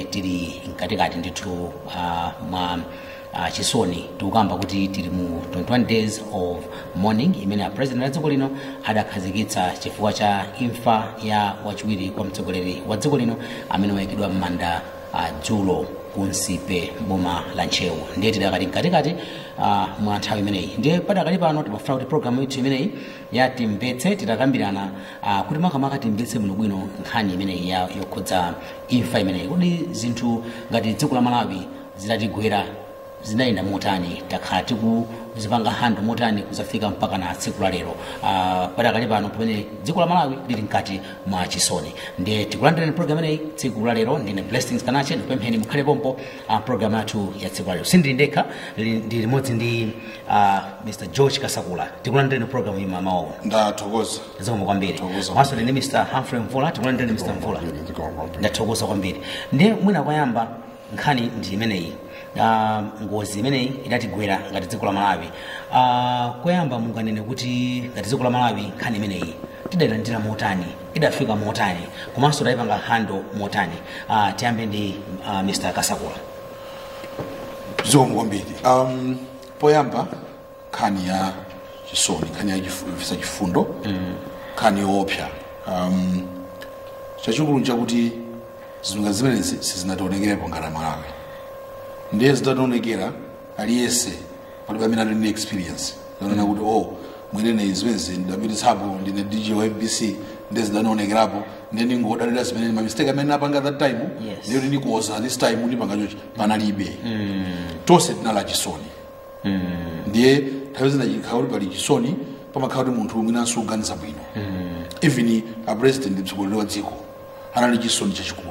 tili mkatikati ndithu uh, mwa uh, chisoni tikukamba kuti tili mu 21 days of mourning imene a president wa dziko lino adakhazikitsa chifukwa cha imfa ya wachiwiri kwa mtsogoleri wa dziko lino amene wayikidwa m'manda uh, dzulo kunsipe boma la ntchewu ndiye tidakati mkatikati uh, mwa nthawi imeneyi ndiye padakali pano timafuna kuti programu ithu imeneyi ya timvetse tidakambirana uh, kuti makamaka timvetse bwinobwino nkhani imeneyi ya yokhudza imfa imeneyi kodi zinthu ngati dziko la malawi zidatigwera zinayenda motani takhala tikuzipanga hando motani kuzafika mpaka na tsiku la lero uh, padakali pano pamene dziko la malawi lili mkati mwa chisoni ndiye tikulandirani program ineyi tsiku la lero ndine blessings kanache ndikupempheni mukhale pompo uh, program yathu ya tsiku la lero sindili ndekha li- ndi limodzi ndi uh, mr george kasakula tikulandirani program iyi mamawo ndathokoza zikomo kwambiri Thokoza. maso ndi mr humphrey mvula tikulandirani mr mvula ndathokoza kwambiri ndiye mwina kwayamba nkhani ndi imeneyi uh, ngozi imeneyi idatigwera ngati dziko la malawi uh, koyamba munganene kuti ngati dziko la malawi nkhani imeneyi tidayilandira motani idafika motani komanso tidayipanga hando motani uh, tiyambe ndi uh, mr kasakula zikomo kwambiri um, poyamba nkhani ya chisoni nkhani ya chifisa chifundo nkhani yoopsa um, chachikulu nchakuti zinthu zimenezi sizinationekerepo ngati malawi ndiye zitationekera aliyense palibe amene ali ndi experience zonena kuti o mwinene zimenezi ndapititsapo ndine dj wa mbc ndiye zidanaonekerapo ndiye ndingodalira zimene mamistake amene apanga that time Yes. ndiyo ndikuoza this time ndipanga chochi panalibe tonse tinali achisoni ndiye nthawi zina chikhala kuti pali chisoni pamakhala kuti munthu mwinanso uganiza bwino even a president mtsogoleri wa dziko anali chisoni chachikulu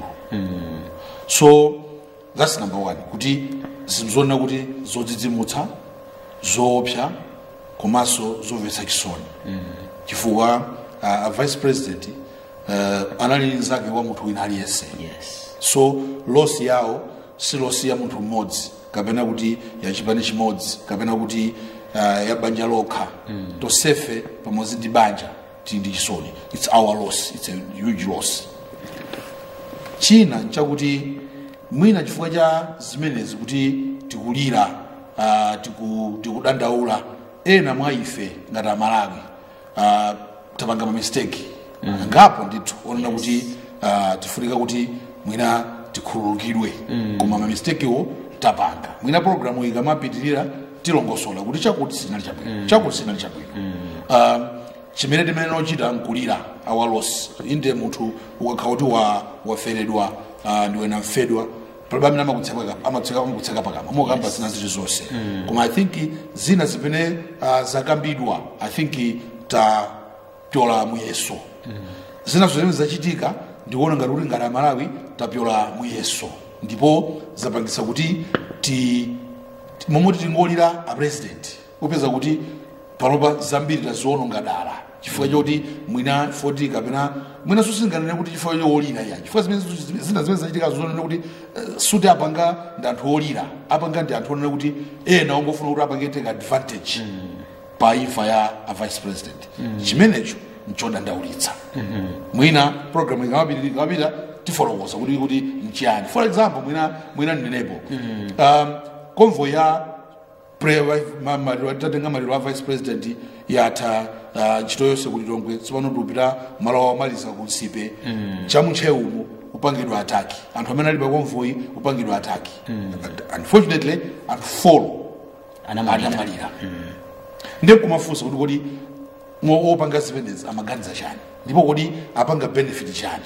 so that's number one kuti zinthu zonena kuti zodzidzimutsa zoopsa komanso zomvetsa chisoni chifukwa uh, a vice president uh, anali nzake wa munthu wina aliyense yes so losi yawo si losi ya munthu mmodzi kapena kuti ya chipani chimodzi kapena kuti uh, ya banja lokha mm. tonsefe pamodzi ndi banja tili ndi chisoni its our loss its a huge loss china nchakuti mwina chifukwa cha zimenezi kuti tikulira uh, tiku, tikudandaula ena mwa ife ngati amalawi uh, tapanga mamisteki mm. ngapo ndithu onena yes. kuti uh, tifunika kuti mwina tikhululukidwe mm. koma mamistekiwo tapanga mwina programu ikamapitirira tilongosola kuti chakuti sinali chabwino mm. chakuti sinali chabwino mm. uh, chimene timene nochita nkulira our loss inde munthu ukakhala kuti wa, waferedwa uh, ndiwena mfedwa palibe amene amakutseka amatseka amakutseka pakamwa mokamba zina ziti zonse koma i think zina zimene uh, zakambidwa i think tapyola muyeso zina zimene zachitika ndikuona ngati kuti ngati amalawi tapyola muyeso ndipo zapangisa kuti ti ti- momwe tingolira a president upeza kuti panopa zambiri taziwononga dala chifukwa choti mwina foti kapena mwina susinganene kuti chifukwa choolira iya chifukwa zimene zitu- zina zimene zachitika zonena kuti eh, suti apanga ndi anthu olira apanga ndi anthu onena kuti ena ongofuna kuti apange take advantage pa imfa ya a vice president chimenecho nchodandaulitsa mwina program ikamapita ikamapita tifolokoza kuti kuti nchiyani for example mwina mwina ndinepo um, convoy ya pre- ma- maliro tatenga maliro a vice president yatha uh, ntchito yonse kuti tongwe tsopano tikupita malo omaliza ku nsipe chamutchewumo upangidwa ataki anthu amene ali pa convoy upangidwa ataki unfortunately anthu folo anamalira anamalira ndiye kumafunsa kuti kodi mo- opanga zimenezi amaganiza chani ndipo kodi apanga benefit chani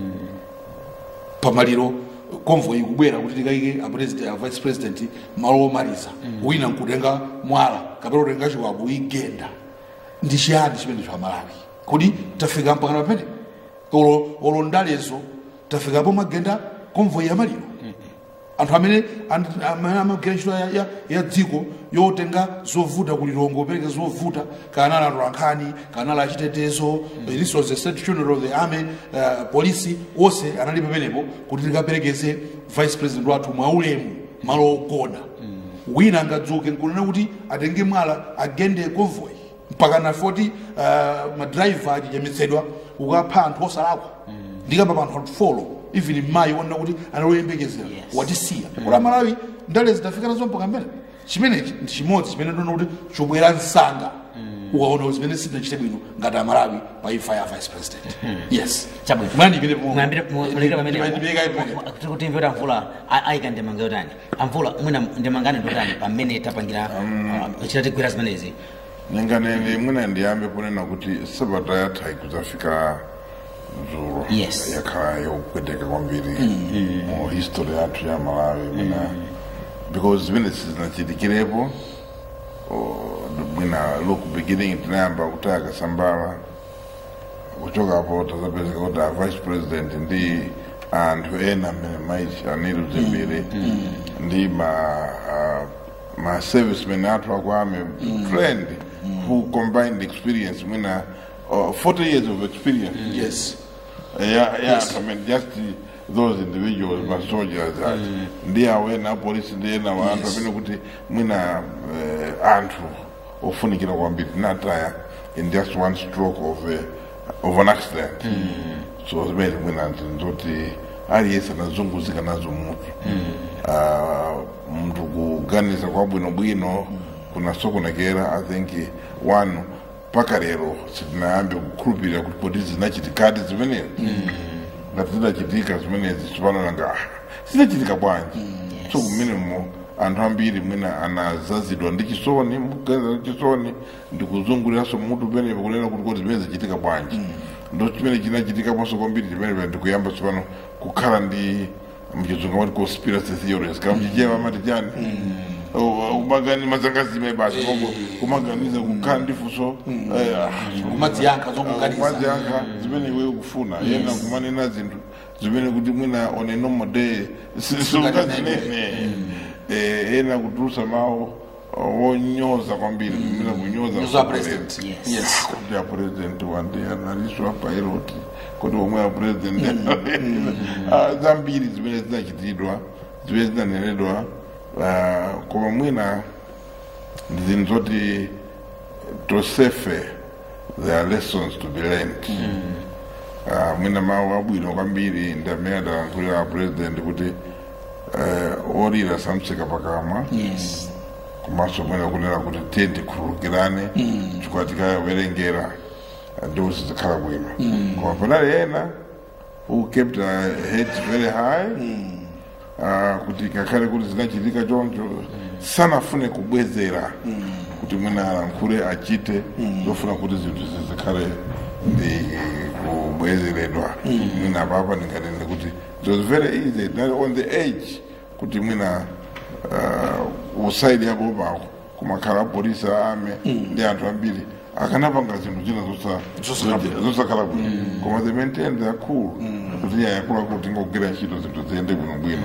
pamaliro convoy ikubwera kuti tikayike a president a vice president malo omaliza wina nkutenga mwala kapena kutenga chiwabu igenda ndi chiyani chimene chamalawi kuti tafika mpakana pamene olo olo ndalezo tafikapo magenda convoy ya maliro anthu amene and- amene amagwira ntchito ya, ya, ya dziko yotenga zovuta kulilongo opereka zovuta kana ali atolankhani kana ali achitetezo this was the state funeral of the army uh, polisi onse anali pamenepo kuti tikaperekeze vice president wathu mwaulemu malo ogona wina angadzuke nkunena kuti atenge mwala agende convoy mpaka na 40 uh, madrayiva achichemetsedwa ukapha anthu osalakwa ndikamba pa anthu atufolo even mayi wonena kuti analoyembekezera Yes. watisiya kula malawi ndale zidafika nazo mpaka mbele chimenechi ndi chimodzi chimene ndiona kuti chobwera msanga ukaona kuti zimene sitinachite bwino ngati amalawi pa imfa ya vice president yes chabwino mwandipite mwambire mulekera pamene pamene kuti kuti mvera mvula a- ayika ndemanga yotani amvula mwina ndemangane ndotani pamene tapangira uh, chitatigwira zimenezi ninganene mwina ndiyambe kunena kuti sabata yatha ikuzafika dzulo Yes. yakhala yopweteka kwambiri mu history yathu ya malawi mwina because zimene sizinachitikirepo oh, mwina look beginning tinayamba kutaya kasambala kuchokapo tazapezeka kuti a vice president ndi anthu ena amene maiti anilu zimbiri ndi ma uh, ma servicemen athu akwame trained who combined experience mwina uh, 40 years of experience yes yeah, yeah, I mean, just the, those individuals, mm. my soldiers, that ndi awena apolisi ndi ena wa anthu Yes. amene kuti mwina uh, anthu ofunikira kwambiri nataya in just one stroke of, uh, of an accident so zimene mwina ndoti aliyense anazunguzika nazo mutu uh, mntu kuganiza kwabwinobwino kunasokonekera i think one mpaka lero sitinayambe kukhulupirira kuti kodi zinachitikadi zimenezi ngati zidachitika zimenezi tipanona nga zidachitika bwanji so kumenemo anthu ambiri mwina anazazidwa ndi chisoni mukuganiza ndi chisoni ndi kuzunguliranso mutu penepo kunena kuti kodi zimene zichitika bwanji ndo chimene chinachitikaponso kwambiri chimenepa ndikuyamba tsopano kukhala ndi mchizungu amati conspiracy theories kama mchichewa amati chani umagani mazangazime basi koko kumaganiza kukhala ndifunso kumadziyankha zokuganiza madziyankha zimene iwe ukufuna yena kumanena zinthu zimene kuti mwina on a normal day sisungazinene ena kutulusa mawu wonyoza kwambiri kumina kunyoza Nyoza president Yes. yes kuti ya president wande analiswa pilot kuti omwe ya president Ah, zambiri zimene zinachitidwa zimene zinanenedwa ah, koma mwina ndi zinthu zoti tosefe there are lessons to be learned Ah, mwina mawu abwino kwambiri ndi amene adalankhulira president kuti eh, olira samtseka pakamwa yes komanso mwina kunena kuti tiye tikhululukirane chifukwa tikawerengera ndiwo sizikhala bwino koma panali ena who kept a head very high uh, kuti ngakhale kuti zinachitika choncho sanafune kubwezera kuti mwina alankhule achite zofuna kuti zinthu zizikhale ndi kubwezeredwa mwina apapa ndinganene kuti it was very easy not on the edge kuti mwina uh, usaidi yapo pako kumakhala apolisi ame ndi anthu ambiri akanapanga zinthu zina zosa- Zosakhala bwino. zosakhala bwino koma they maintain their cool kuti yakuluakulu tingogwira ntchito zinthu ziyende bwinobwino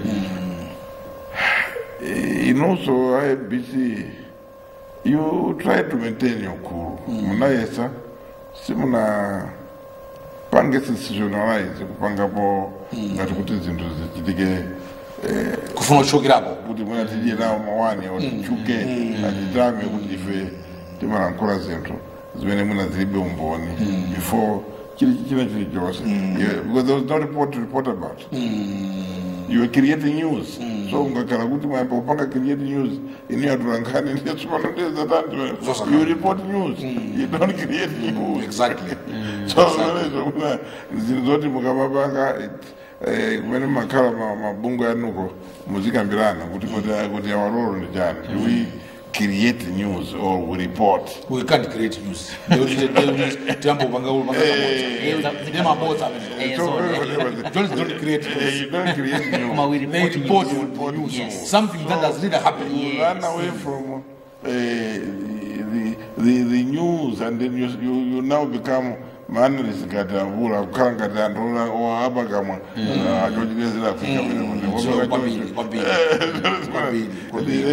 in also ibc you try to maintain your cool munayesa simuna pange sensationalize kupangapo ngati kuti zinthu zichitike kufuna kuchokerapo kuti mwina tidye nawo mawani oti tichuke atitame kuti ife timalankhula zinthu zimene mwina zilibe umboni before chili china chilichonse Yeah, because there was no report to report about you were creating news so ungakhala kuti mwayamba kupanga create news inu yatulankhani ndiyetsopano ndiyezatandi you report news you don't create news exactly so zimene muna zinthu zoti mukamapanga eh, kumene makhala ma- mabungu anuko muzikambirana kuti kuti- kuti awalolo ndi chani do we create news or we report we can't create news tiyamba kupanga kupanga ne mabodza Eh, So, so, eh, don't don't create eh, news you don't create news Koma we they report report news. on news Yes. something that has really happened you run away from uh, the, the, the news and then you, you, you now become maanalist ngati avula kukhala ngati anthu oapa kamwa achochitezera afrika So, kwambiri kwambiri kwambiri kwambiri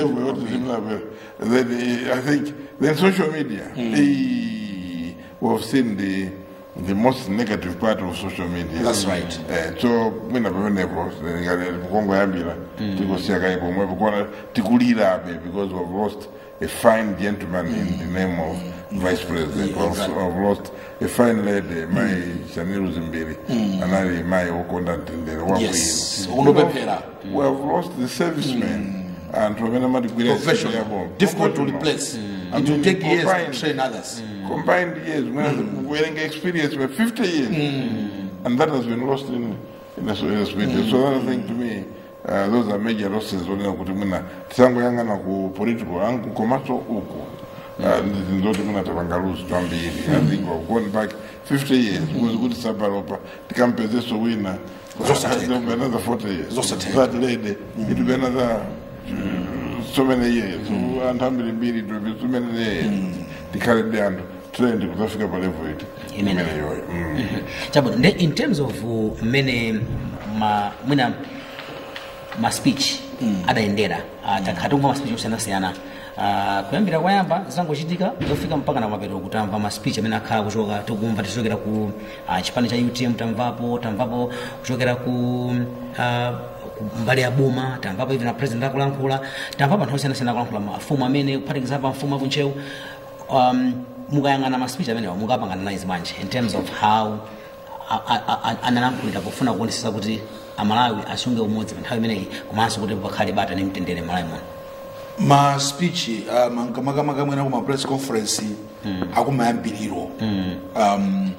then uh, I think then social media eh, we've seen the the most negative part of social media That's right. eh, so mwina pamenepo kongoyambira tikosiya pomwepo kuona tikulirabe because we've lost a fine gentleman in the name of vice president Yeah, exactly. we've lost a fine lady mai shaniru zimbiri anali mai wokonda mtendere Yes. wabwino Unopemphera. we have lost the servicemen anthu amene amatigwira professional difficult to replace it will take years to train others combined years mm. wearing experience for 50 years and that has been lost in in a, in a speech so that thing to me uh, those are major losses onena kuti mwina tisangoyang'ana ku political angu komanso uku uh, ndoti mwina tapanga lose twambiri i think we've gone back 50 years kuzi kuti sabalopa tikampezeso wina Zosatheka. There'll be another 40 years Zosatheka. that lady it will be another uh, so many years anthu ambiri mbiri it will be so many years tikhale ndi anthu trend kuzafika pa level iti Imene. imeneyoyo Mm. chabwino nde in terms of uh, mmene ma mwina ma speech adayendera uh, takhala tikumva ma speech osiyanasiyana uh, kuyambira kwayamba zangochitika zofika mpaka na mapeto kutamva ma speech amene akhala kuchoka tikumva tichokera ku uh, chipani cha utm tamvapo tamvapo kuchokera ku uh, ku mbali ya boma tamvapo ivi na president akulankhula tamvapo anthu osiyanasiyana akulankhula mafumu amene kuphatikizapo mfumu akunchewu um, mukayang'ana ma speech amenewa mukapangana naye bwanji in terms of how analankhulira pofuna kuonesesa kuti amalawi asunge umodzi pa nthawi imeneyi komanso kuti pakhale bata ndi mtendere malawi muno ma speech uh, makamaka mwena kuma press conference akumayambiriro um,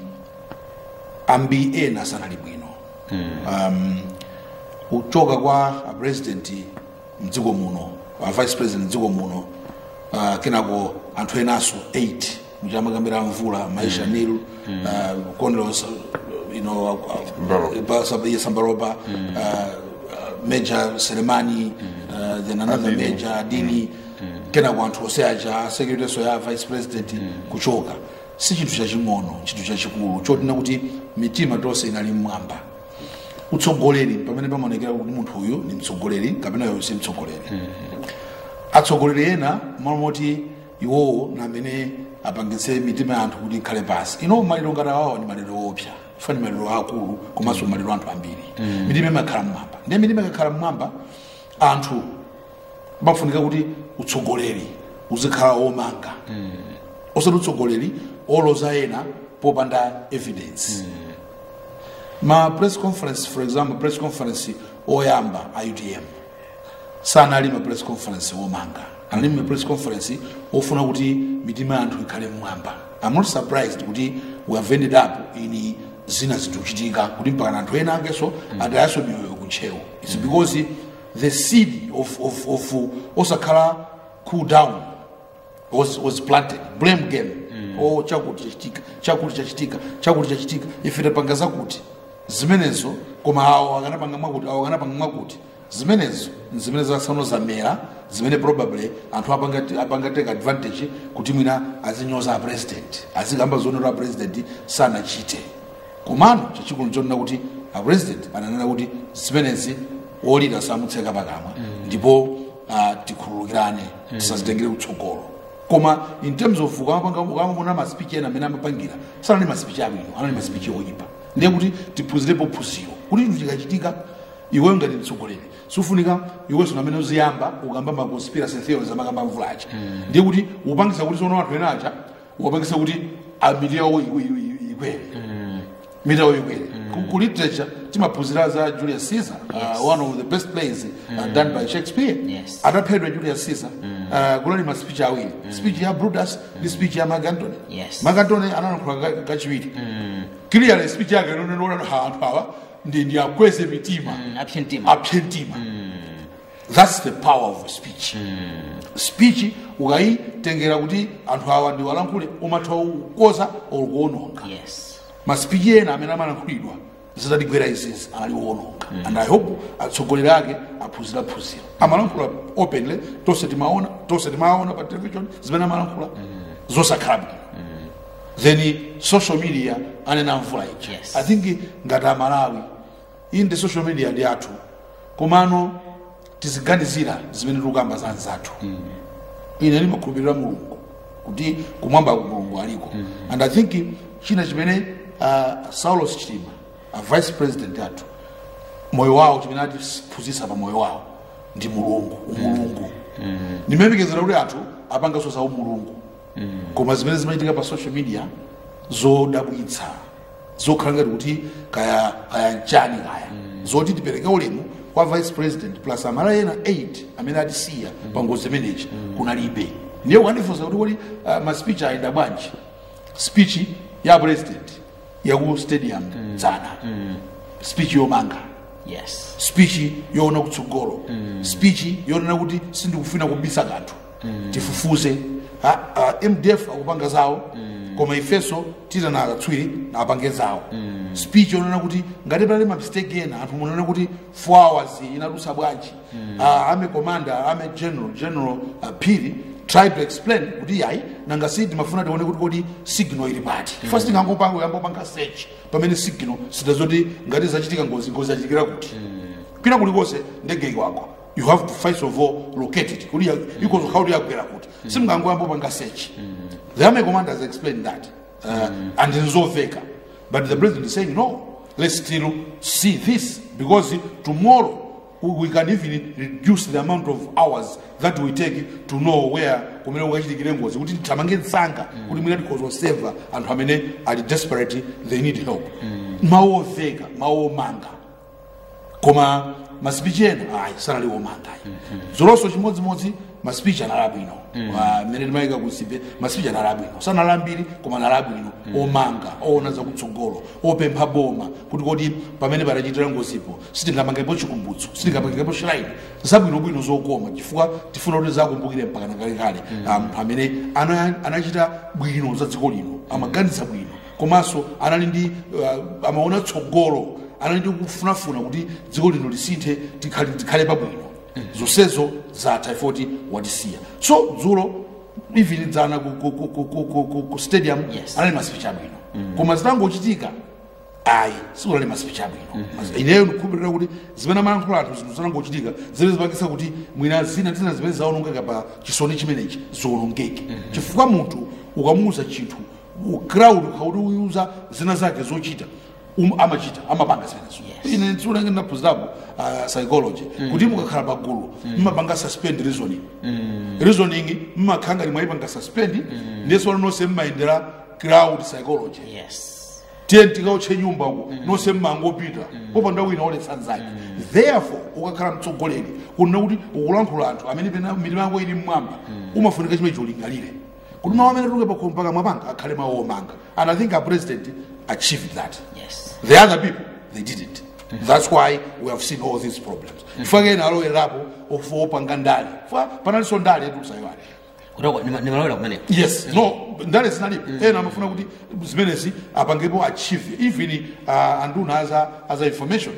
ambi ena sanali bwino um, kuchoka kwa a president mdziko muno a vice president mdziko muno uh, kenako anthu enanso 8 muchamakambira mvula maisha nilu uh, condos you know, Mbaropa. uh, Sambaropa, uh, uh, Major Selemani, uh, then another Adini. Major Adini, kenako anthu onse aja secretary so ya vice president kuchoka si chinthu chaching'ono chinthu chachikulu chotina kuti mitima tonse inali mmwamba utsogoleri pamene pamaonekera kuti munthu uyu ni mtsogoleri kapena uyu si mtsogoleri atsogoleri ena mamoti iwowo na amene apangitse mitima ya anthu kuti ikhale pasi ino maliro ngati awawa ni maliro opsa fani maliro akulu komanso maliro anthu ambiri mitima imakhala mmwamba ndiye mitima ikakhala mmwamba anthu pafunika kuti utsogoleri uzikhala womanga osati utsogoleri oloza ena popanda evidence ma press conference for example press conference oyamba a utm sanali ma press conference womanga anali ma press conference ofuna kuti mitima ya anthu ikhale mmwamba i'm not surprised kuti we have ended up in zina zinthu kuchitika kuti mpaka anthu ena akenso atayaso miyoyo kuntchewo its because the seed of, of, of osakhala cool down was, was planted blame game oh chakuti chachitika chakuti chachitika chakuti chachitika ife tapanga zakuti zimenezo koma awo akanapanga mwakuti awo akanapanga mwakuti zimenezo zimene zasano zamera zimene probably anthu apanga- apangateka advantage kuti mwina azinyoza apresident azikamba zonera apresident sanachite komano chachikulu chonena kuti apresident ananena kuti zimenezi wolira samutseka pakamwa ndipo uh, tikhululukirane tisazitengere kutsogolo koma in terms of ukamapona maspeech ena amene amapangira sanali maspeech abwino anali maspeech oyipa ndiye kuti tiphunzirepo phunziro kuti chinthu chikachitika iweyo ngati mtsogoleri sufunika iwenso namene uziyamba ukamba ma conspiracy theories amakamba mvulacha ndiye kuti upangisa kuti sono anthu ena aja ukapangisa kuti amiti yawo ikwere miti yawo ikwere Ku- ku literature timaphunzira za julius caesar uh, one of the best plays uh, done by shakespeare Yes. ataphedwa julius caesar uh, kunali ma speech awiri speech ya brutus ndi speech ya mark antony Yes. mark antony analankhula ka- kachiwiri clearly speech yake nonenona anthu awa ndi ndi akweze mitima apshe mtima apshe mtima that's the power of speech speech ukayitengera kuti anthu awa ndi walankhule umatha kukoza or kuononga yes maspeech ena amene amalankhulidwa zitatigwera izizi anali woononga and i hope atsogoleri ake aphunzira phunziro amalankhula openly tonse timaona tonse timaona pa television zimene amalankhula zosakhala bwino then social media anena mvula ija Yes. i think ngati amalawi iyi ndi social media ndi athu komano tiziganizira zimene tikukamba za anzathu ine ndimakhulupirira mulungu kuti kumwamba mulungu aliko and i think china chimene uh, saulos chitima a vice president athu moyo wawo chimene atiphunzitsa pa moyo wawo ndi mulungu umulungu ndimayembekezera kuti anthu apanganso za umulungu koma zimene zimachitika pa social media zodabwitsa zokhala ngati kuti kaya kaya mchani kaya zoti tipereke ulemu kwa vice president plus amala ena 8 amene atisiya pa ngozi imeneyi kunalibe ndiye kukandifunsa kuti kodi uh, maspeech ayenda bwanji speech ya president yaku stadium dzana speech yomanga yes speech yoona kutsogolo speech yonena kuti sindikufuna kubisa kanthu tifufuze Ha- ah, mdf akupanga zawo koma ifeso titana akatswiri apange zawo speech yonena kuti ngati pali mamistake ena anthu munene kuti 4 hours inadusa bwanji Ah, ame commander ame general general uh, piri try to explain kuti yayi nanga si timafuna tione kuti kodi signal ili pati first ngangopanga uyambopanga search pamene signal sitazoti ngati zachitika ngozi ngozi yachitikira kuti kwina kulikonse ndege ikwako you have to first of all locate it kuti ikozokhala kuti yagwera kuti simngangoyambopanga search the army commanders explain that uh, and nzoveka but the president is saying no let's still see this because tomorrow we we can even reduce the amount of hours that we take to know where kumene kukachitikire ngozi kuti titamange msanga kuti mwina tikozoseva anthu amene ali desperate they need help mawu oveka mawu omanga koma masipichi ena ayi sanali omanga ayi zolonso chimodzimodzi masipichi anali abwino Ah, mmene timayika kusipe masipichi anali abwino sanali ambiri koma anali abwino omanga oona zakutsogolo opempha boma kuti kodi pamene patachitira ngozipo sitingamangepo chikumbutso sitingamangepo shrine zabwinobwino zokoma chifukwa tifuna kuti zakumbukire mpaka nakalekale anthu amene ana- anachita bwino za dziko lino amaganiza bwino komanso anali ndi uh, amaona tsogolo anali ndi kufunafuna kuti dziko lino lisinthe tikhale tikhale pabwino zonsezo zatha ifoti watisiya so dzulo even dzana ku, ku, ku, ku, ku, ku, ku, ku stadium Yes. anali masipichi abwino koma zitangochitika ayi sikunali masipichi abwino ineyo ndikukhulupirira kuti zimene amayankhula anthu zinthu zitangochitika zimene zipangisa kuti mwina zina tina zimene zaonongeka pa chisoni chimenechi ziwonongeke chifukwa munthu ukamuuza chinthu crowd ukauti uyuza zina zake zochita um, amachita amapanga zimenezo Yes. ine tsiunenge ndaphunzirapo uh, psychology kuti mukakhala pagulu mmapanga suspend reasoning reasoning mmakhala ngati mwayipanga suspend ndiyeso nonse mmayendera crowd psychology yes tiye tikautche nyumba uko nonse mmangopita popanda wina oletsa nzake therefore ukakhala mtsogoleri kunena kuti ukulankhula anthu amene pena mitima yako ili mmwamba umafunika chimene cholingalire kuti mawu amene tuluke pakhomo mpaka mwapanga akhale mawu omanga and i think our president achieved that yes the other people they didn't that's why we have seen all these problems chifukwa kena alowererapo opanga ndale chifukwa panalinso ndale yetusayiwale kutoko nimalowera kumeneko yes no ndale zinalipo ena amafuna kuti zimenezi apangepo achieve even uh, anduna aza, aza information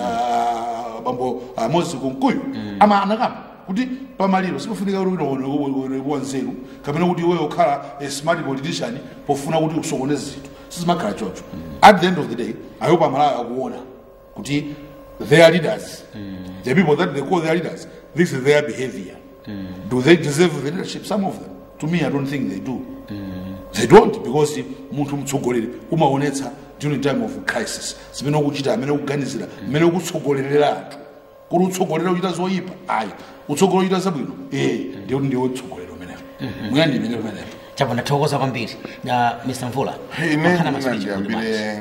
uh, bambo uh, moses kunkuyu ama anakamba kuti pamaliro sipafunika kuti unowa nzeru kapena kuti iweyo ukhala a smart politician pofuna kuti usokoneze zinthu sizimakhala chocho at the end of the day i hope amalawi akuona kuti their leaders the people that they call their leaders this is their behavior do they deserve the leadership some of them to me i don't think they do they don't because munthu mtsogoleri umaonetsa during time of crisis zimene ukuchita amene ukuganizira mmene ukutsogolerera anthu kuti utsogolera uchita zoyipa ayi utsogolera uchita zabwino ee ndiye kuti ndiwe utsogolera umenewo mwina ndi imene umenewo chapo ndathokoza kwambiri na mr mvula ine Makhala ma speech ndinandiyambire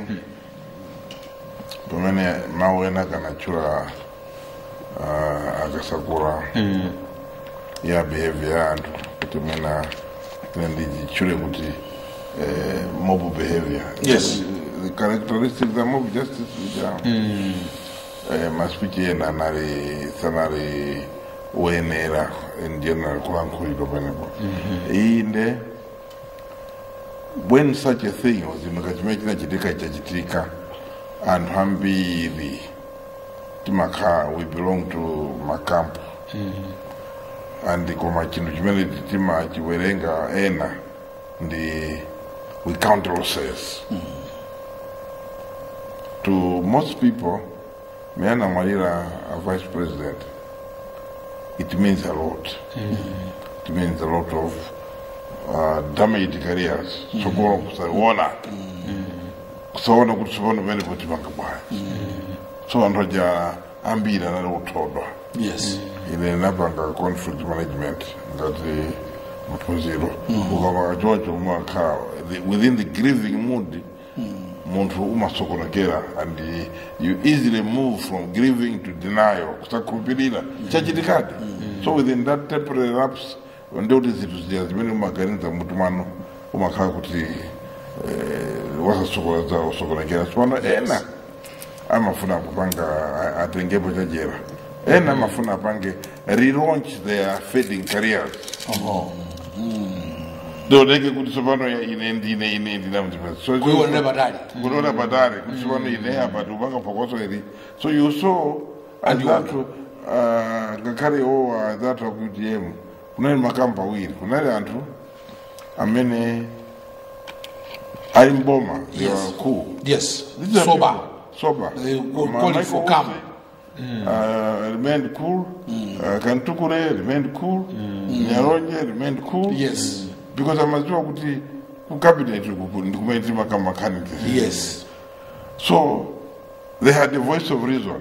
pamene mawu ena kanachula uh, akasakura ya behavior ya anthu kuti mwina ine ndichule kuti eh, mob behavior Yes. the characteristics of mob justice which are eh, maspeech ena anali sanali woyenera in general kulankhulidwa penepo inde when such a thing wazimuka chimene chinachitika chachitika anthu ambiri timakhala we belong to makampu and koma chinthu chimene timachiwerenga ena ndi we count losses to most people me anamwalira a vice president it means a lot it means a lot of uh, damaged careers sokolo kusaona kusaona kuti tsopano penepo tipanga bwayi so anthu aja ambiri anali kuthodwa yes ine napanga conflict management ngati mphunziro ukamaka choncho umakhala within the grieving mood munthu umasokonekera and you easily move from grieving to denial kusakhulupirira chachitikadi so within that temporary lapse ndikuti zinthu zija zimene umaganiza mutu mwano umakhala kuti eh, wasasokoneza usokonekera tsopano ena amafuna kupanga a- atengepo chajera ena amafuna apange relaunch their fading careers ndodeke kuti tsopano ya- ine ndine ine ndinamzipesa so kuionera patali kunoona patali kuti tsopano ine apa tiupanga phokoso iri so you saw azatu ngakhale iwowa azatu akuti yemu kunali makamba awiri kunali anthu amene ali mboma they were cool yes These are sober people- Sober. They will Ma- call it Michael for calm. Olsen, uh, remained cool. Uh, Kantukure remained cool. Nyaronje remained cool. Yes. Because amaziwa kuti ku cabinet uku ndikumaitira makama mechanics. yes So they had the voice of reason.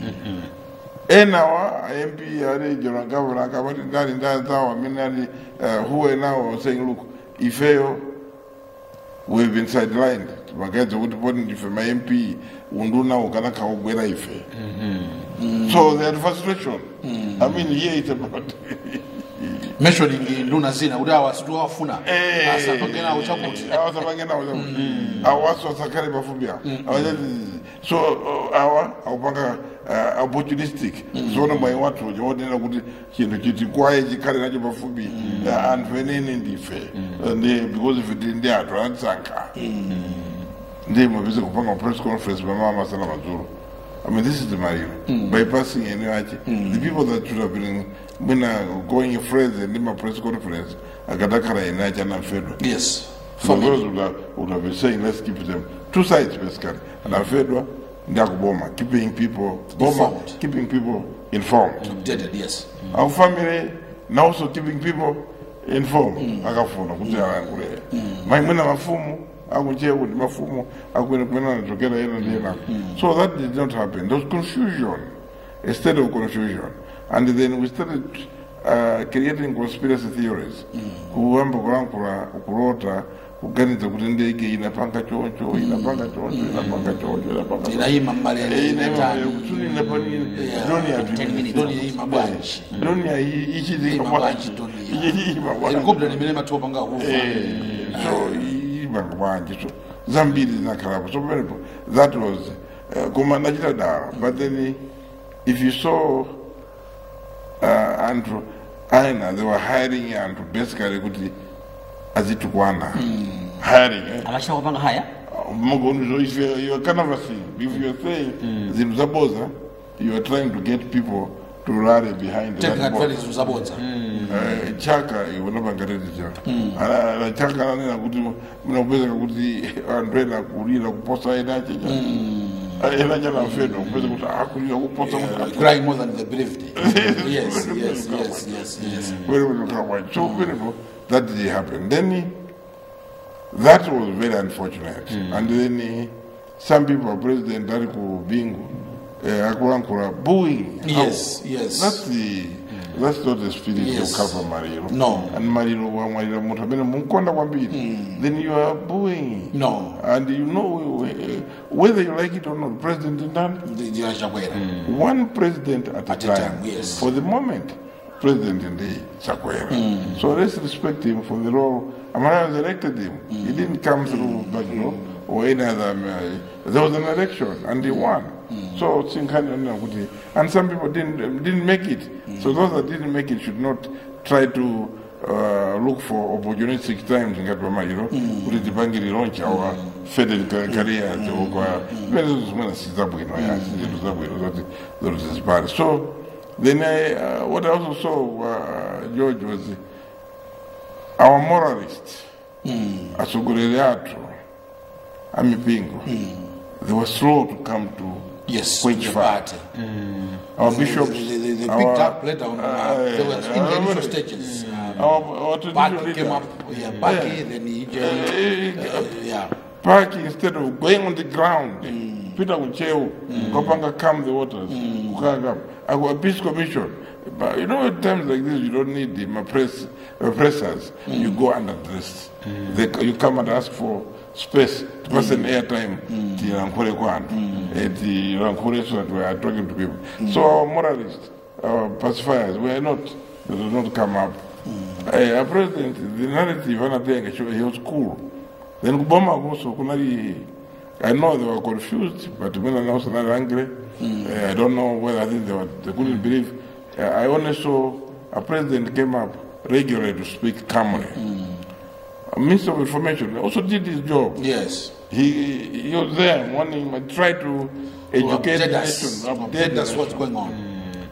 enawa MP ali general governor akabati ndali ndazawo amene ali uh, who were now saying look ifeyo we've been sidelined magaedza kuti poti ndife ma MP unduna ukanakha kubwera ife so they had frustration I mean here it's about mentioning nduna zina kuti awa situwafuna asapangenawo chakuti awasapangenawo awaso asakhale pafupi awo Awachati- so uh, awa akupanga uh, opportunistic zoona mwayi wathu chaonera kuti chinthu chiti kwaye chikhale nacho pafupi uh, anthu enene ndife Uh, ndi because if tili ndi anthu anatisankha ndi mapise kupanga press conference pamama masana madzulo I mean, this is the Marino. Bypassing any achi. The people that should have been when uh, going friends and in my press conference, akadakara ina achi anafedwa. yes For those would have, would have been saying, let's keep them two sides basically. Anafedwa, ndakuboma, keeping people, boma, Informed. keeping people informed. updated yes Our family, now also keeping people informed. Akafuna kuti alangule. Maimuna mafumu, akuchea kuti mafumu, akwene kwena anachokera ena ndi ena. So that did not happen. There was confusion, a state of confusion. And then we started uh, creating conspiracy theories. Kuwamba kulankhula, kulota, kuganiza kuti ndege inapanga choncho, inapanga choncho, inapanga choncho, inapanga choncho. inayima mmalele inatani Doni mabwanji. helikopta nimene mathiopanga kufa so ibanga bwanji so zambiri zinakhalapo so pamenepo that was uh, koma nachita dala but then if you saw uh, anthu aina they were hiring anthu basically kuti azitukwana hiring eh? amachita kupanga haya Magonzo, if you're, you're canvassing, if you're saying zinthu zaboza, you are trying to get people to rally behind taking that board. advantage zabodza Eh, chaka iwonapangatezi chaka ala chaka ananena kuti munakupezeka kuti anthu ena akulira kuposa ena achecha ena chanafedwa kupeza kuti akulira kuposa crying more than they believed yes yes yes yes yes kuti so beautiful that did happen then that was very unfortunate and then some people president ali ku bingu eh, akulankhula booing Yes, How? yes. that's the that's not the spirit Yes. of Kalpa Mariro No. and Mariro wamwalira munthu amene munkonda kwambiri then you are booing No. and you know eh, whether you like it or not president ndani ndiyana chakwera one president at a At a time. time, yes. For the moment, President Ndi Chakwera. So let's respect him for the role. Amara elected him. He didn't come through back door or any other. Uh, there was an election and he won. So Tsinkani Kuti. And some people didn't didn't make it. So those that didn't make it should not try to uh, look for opportunistic times ngati pamaliro kuti tipange launch our faded ca- career kwa pene zimene sizabwino ya zinthu zabwino zoti zoti zizipale so then I, uh, what I also saw uh, George was our moralists atsogoleri athu amipingo they were slow to come to yes Which the fire? party. our They- bishops they, they, they our, picked up later on uh, they were in the uh, initial stages uh, our, our traditional Baki came leaders. up yeah Baki then he joined uh, yeah park instead of going on the ground pita kucheu ukapanga calm the waters kukaka aku a peace commission but you know at times like this you don't need the press oppressors you go underdressed they, you come and ask for space to pass an airtime tirankhule kwanu tirankhule so that we are talking to people so our moralists our pacifiers were not they did not come up uh, our president the narrative anatenga he was cool then kuboma also kunali I know they were confused, but when I was not angry, uh, I don't know whether I think they, were, they couldn't believe. Uh, I only saw a president came up regularly to speak calmly. A minister of information also did his job. yes He, he was there morning, I tried to to educate the update us nation, update the us what's nation. going on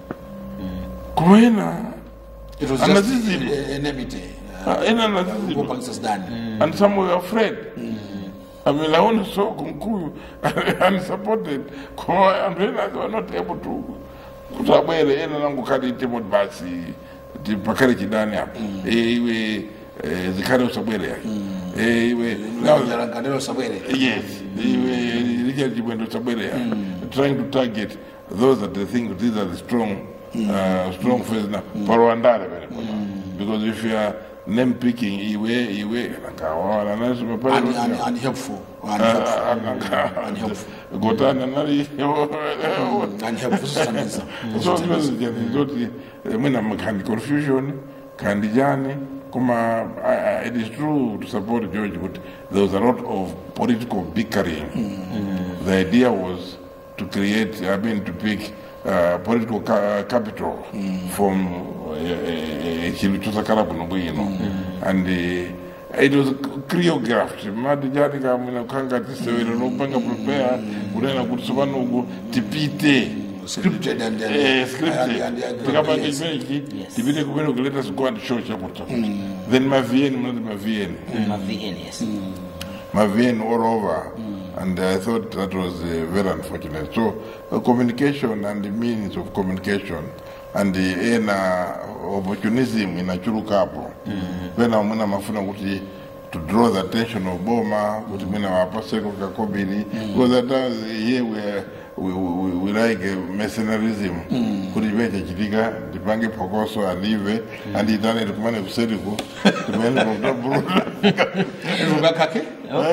Kuena, it was And just this is- uh, enmity uh, ena na sisi. kupangisa sidani and some were afraid. I mean, I only saw Kunkuyu unsupported. Kwa- And when they were not able to kuti abwere ena nangu kadi itemoti basi ti pakale chidani apa Eh, iwe eh, zikhale usabwere yake Eh, iwe now langanelo sabwere yes iwe richard chibwendo usabwere yake trying to target those that they think these are the strong uh, strong faces now parwandale vere because if you are name picking iwe iwe nakawala naso Un- mapale un- unhelpful unhelpful unhelpful gotana nali unhelpful sisandiza so zoti mwina kandi confusion kandi jani kuma uh, it is true to support george but there was a lot of political bickering the idea was to create i mean to pick uh, political ca- capital from chinthu chosakhala bwino bwino and uh, it was choreographed mati jani kamwina kukhanga tisewero nopanga prepare kunena kuti tsopanoku tipite scripted and and- Eh, and- scripted. and- and- Tikapanga yes. chimenechi Yes. tipite kumene let us go and show chakuti then mavn munati mavn ma VN yes mavn all over and i thought that was uh, very unfortunate so uh, communication and the means of communication and the ena opportunism inachulukapo pena mwina mafuna kuti to draw the attention of boma kuti mwina wapaseko kakobiri because at times here we, are- we, we, we like uh, mercenarism kuti chive chachitika ndipange phokoso alive andiyitane tikumane kuseriku timene kutabuluta Rugakake?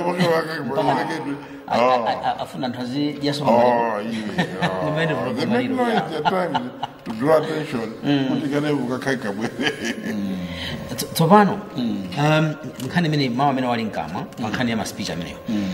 A- a- a- afuna anthu azijasoa Oh, iwe. Oh. Limene They vuruga make maliro. noise at times to draw attention. Kuti kana ukakhaika bwere. Tso- tsopano um, nkhani imene mawu amene wali mkamwa pa nkhani ya maspeech ameneyo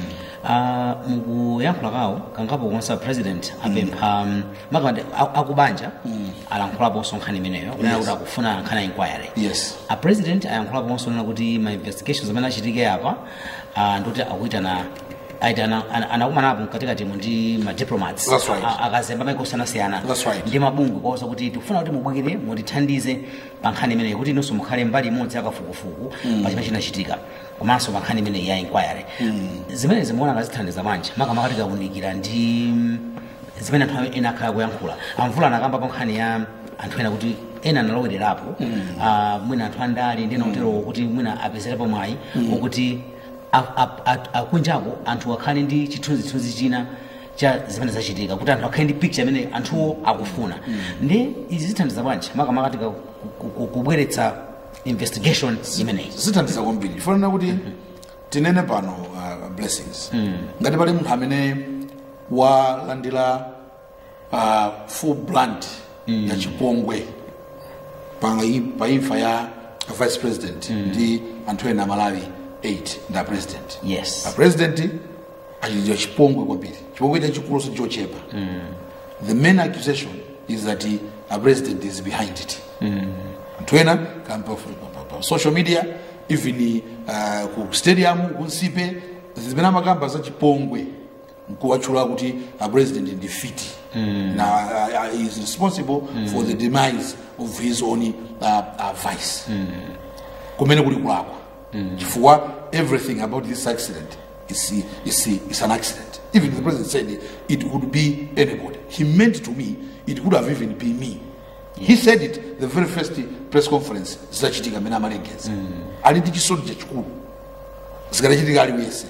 uh, mukuyankhula kawo kangapo konsa president apempha um, makamande akubanja alankhulaponso nkhani imeneyo kunena kuti akufuna nkhani ya inquiry Yes. a president ayankhulaponso nena kuti ma investigations amene achitike apa uh, ndikuti akuitana aitana ana- anakumanapo mkatikati mu ndi ma diplomats That's right. a- akazemba maiko osiyanasiyana That's right. ndi mabungwe kwaosa kuti tikufuna kuti mubwekere mutithandize pa nkhani imeneyi kuti inonso mukhale mbali imodzi yakafukufuku pa chimene chinachitika komanso pa nkhani imeneyi ya inquiry zimene zimuona ngazithandiza manja makamaka tikawunikira ndi mm, zimene anthu ena akhala kuyankhula amvula anakamba pa nkhani ya anthu ena kuti ena analowererapo ah, mwina anthu andali ndi ena kuterowo kuti mwina apezerepo mwayi ukuti a- a- a- akunjako anthu akhale ndi chithunzithunzi china cha zimene zachitika kuti anthu akhale ndi picture imene anthuwo akufuna ndi izi zithandiza bwanji makamaka tika ku- ku- kubweretsa investigation imeneyi zithandiza kwambiri fanana kuti tinene pano uh, blessings ngati pali munthu amene walandira uh, full blunt ya chipongwe pa pa imfa ya vice president ndi anthu ena malawi 8 ndi a president yes a president achitidwa chipongwe kwambiri chipongwe ita chikulu sichochepa the main accusation is that he, a president is behind it anthu ena kamba pa- pa- pa social media even uh, ku stadium kunsipe zimene amakamba za chipongwe nkuwatchula kuti a president ndi fiti na uh, uh, is responsible for the demise of his own uh, uh, vice kumene kuli kulakwa chifukwa everything about this accident is, is, is an accident even the president said it could be anybody he meant to me it could have even been me he said it the very first press conference zidachitika amene amalengeza ali ndi chisoni chachikulu zikadachitika aliyense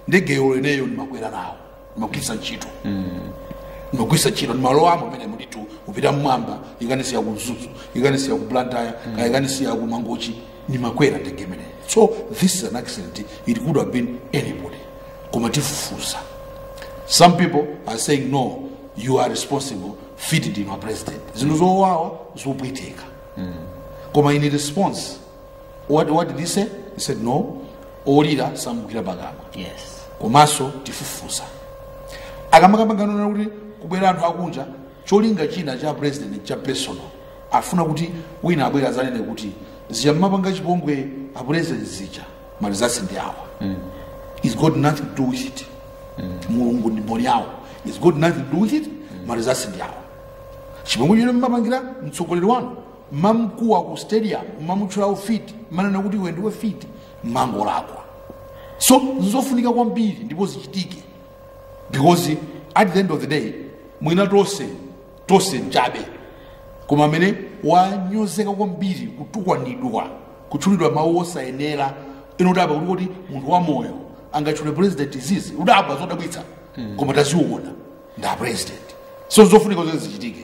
ndegeyo leneyo ndimakwera nawo ndimagwisa ntchito ndimagwisa ntchito ndimalowamo pamene muditu upita mmwamba ikanisiya ku mzuzu ikanisiya ku blantyre kaya ikanisiya ku mangochi ndimakwera ndege imeneyo so this is an accident it could have been anybody koma tifufuza some people are saying no you are responsible fit ndinu a president zinthu zowawa zopweteka koma in response what, what did he say he said no olira samugwira pakamwa yes komanso tifufuza akamakambangana kuti kubwera anthu akunja cholinga china cha president cha personal afuna kuti wina abwera azanene kuti zija mmapanga chipongwe a president zija malizasi ndi awa it's got nothing to do with it mulungu ndi mboni yawo it's got nothing to do with it malizasi ndi awa chipongwe chino mmapangira mtsogoleri wanu mmamkuwa ku stadium mmamutchulawo fit mmanena kuti iwe ndiwe fit mmangolakwa so zizofunika kwambiri ndipo zichitike because at the end of the day mwina tonse tonse mchabe koma amene wanyozeka kwambiri kutukwanidwa kutchulidwa mawu osayenera inodabwa kuti kuti munthu wa moyo angatchule president izizi udabwa zodabwitsa koma taziona nda president so zofunika zose zichitike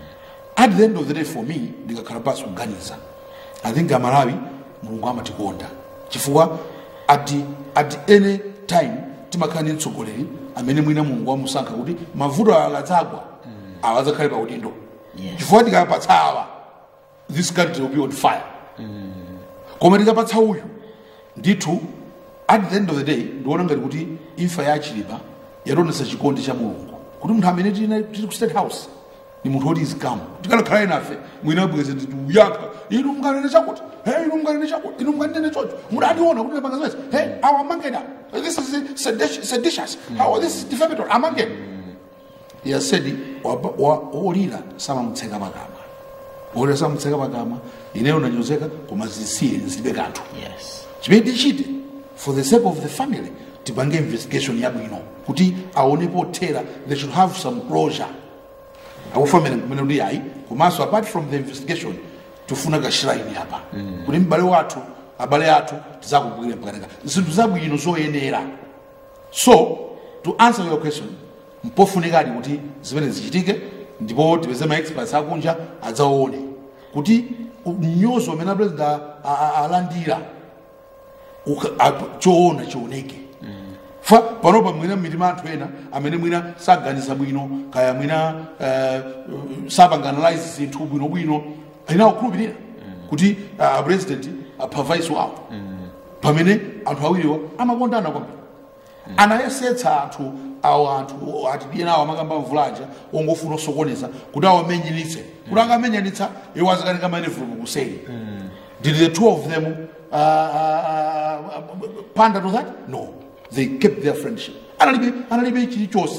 at the end of the day for me ndikakhala pasi kuganiza i think amalawi mulungu amatikonda chifukwa at, at any time timakhala ndi mtsogoleri amene mwina mulungu wamusankha kuti mavuto akadzagwa awa adzakhale pa udindo Yes. chifukwa tikapatsa awa this country will be on fire koma tikapatsa uyu ndithu at the end of the day ndiona ngati kuti imfa ya achilipa yationesa chikondi cha mulungu kuti munthu amene tili tili ku state house ni munthu woti izikamu tikalakhala nafe mwina abweze titi uyaka inu munganene chakuti he inu munganene chakuti inu munganene chocho mudationa kuti napanga zimezi he awa amangena this is seditious, seditious. How, this is defamatory amangena yasedi olira samamutseka pakamwa olira samamutseka pakamwa ineyo nanyozeka koma zisiye zilibe kanthu yes chimene tichite for the sake of the family tipange investigation yabwino kuti aone pothera they should have some closure akufamene kumene kuti ayi komanso apart from the investigation tifuna kashiraini apa kuti m'bale wathu abale athu tizakubwira pakaneka zinthu zabwino zoyenera so to answer your question mpofunikadi kuti zimene zichitike ndipo tipeze ma experts akunja adzaone kuti mnyozo amene apresident a- a- a- alandira uka- ap- choona chioneke fa panopa mwina mmitima anthu ena amene mwina saganiza bwino kaya mwina eh, sapanganalyze zinthu bwinobwino ena kukhulupirira kuti uh, president apha vice wawo pamene anthu awiriwo amakondana kwambiri anayesetsa anthu awo anthu atidiyena awo amakamba mvulaja ongofuna osokoneza kuti awamenyanitse kuti angamenyanitsa iwo azikanika manevulupu kuseri did the two of them uh, uh, uh, pander to that no they kept their friendship analibe analibe chilichonse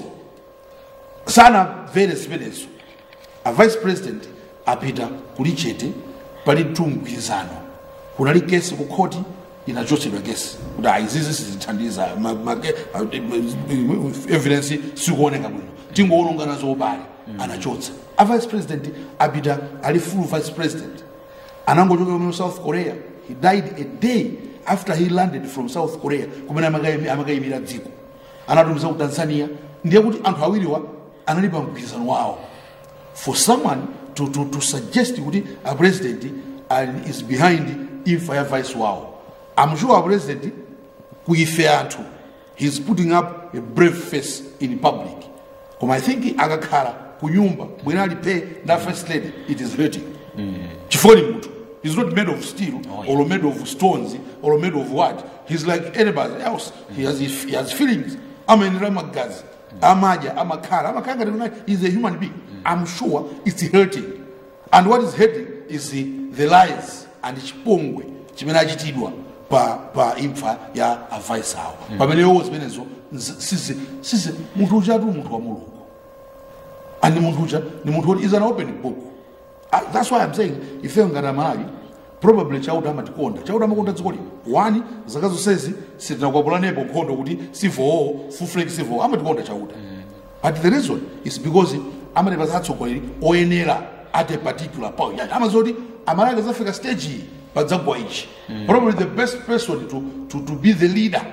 sanamvere zimenezo a vice president apita kuli chete pali mgwirizano kunali kesi ku khoti inachotsedwa kesi kuti "Ah, izizi sizithandiza ma- ma- ah, evidence sikuoneka bwino tingoononga nazo ubale anachotsa a vice president apita ali full vice president anangochoka mu south korea he died a day after he landed from south korea kumene amakayimi- amakayimira dziko anatumiza ku tanzania ndiye kuti anthu awiriwa anali pa mgwirizano wawo for someone to, to, to suggest kuti a president uh, is behind imfa ya vice wawo i'm sure a president kuife anthu he's putting up a brave face in public koma i think akakhala ku nyumba bwina alipe nda first lady it is hurting chifukwa ni munthu he's not made of steel Oh, yeah. or made of stones or made of what he's like anybody else he has, he has feelings amaenera magazi amadya amakhala amakhala ngati kuti he's a human being i'm sure it's hurting and what is hurting is the, the lies and chipongwe chimene achitidwa pa, pa imfa ya avise awo pamene yowo zimenezo nzi- sisi sisi munthu uchatu munthu wa mulungu and munthu ucha ni munthu woti is an open book Ah, that's why i'm saying ife ngati amalawi probably chauta amatikonda chauta amakonda dziko lino one zaka zonsezi sitinakwapulanepo nkhondo kuti sivowo fufuleki sivowo amatikonda chauta but the reason is because amatipasa atsogoleri oyenera at a particular point Yani amazoti amalawi azafika stage iyi padzagwa ichi probably the best person to, to, to be the leader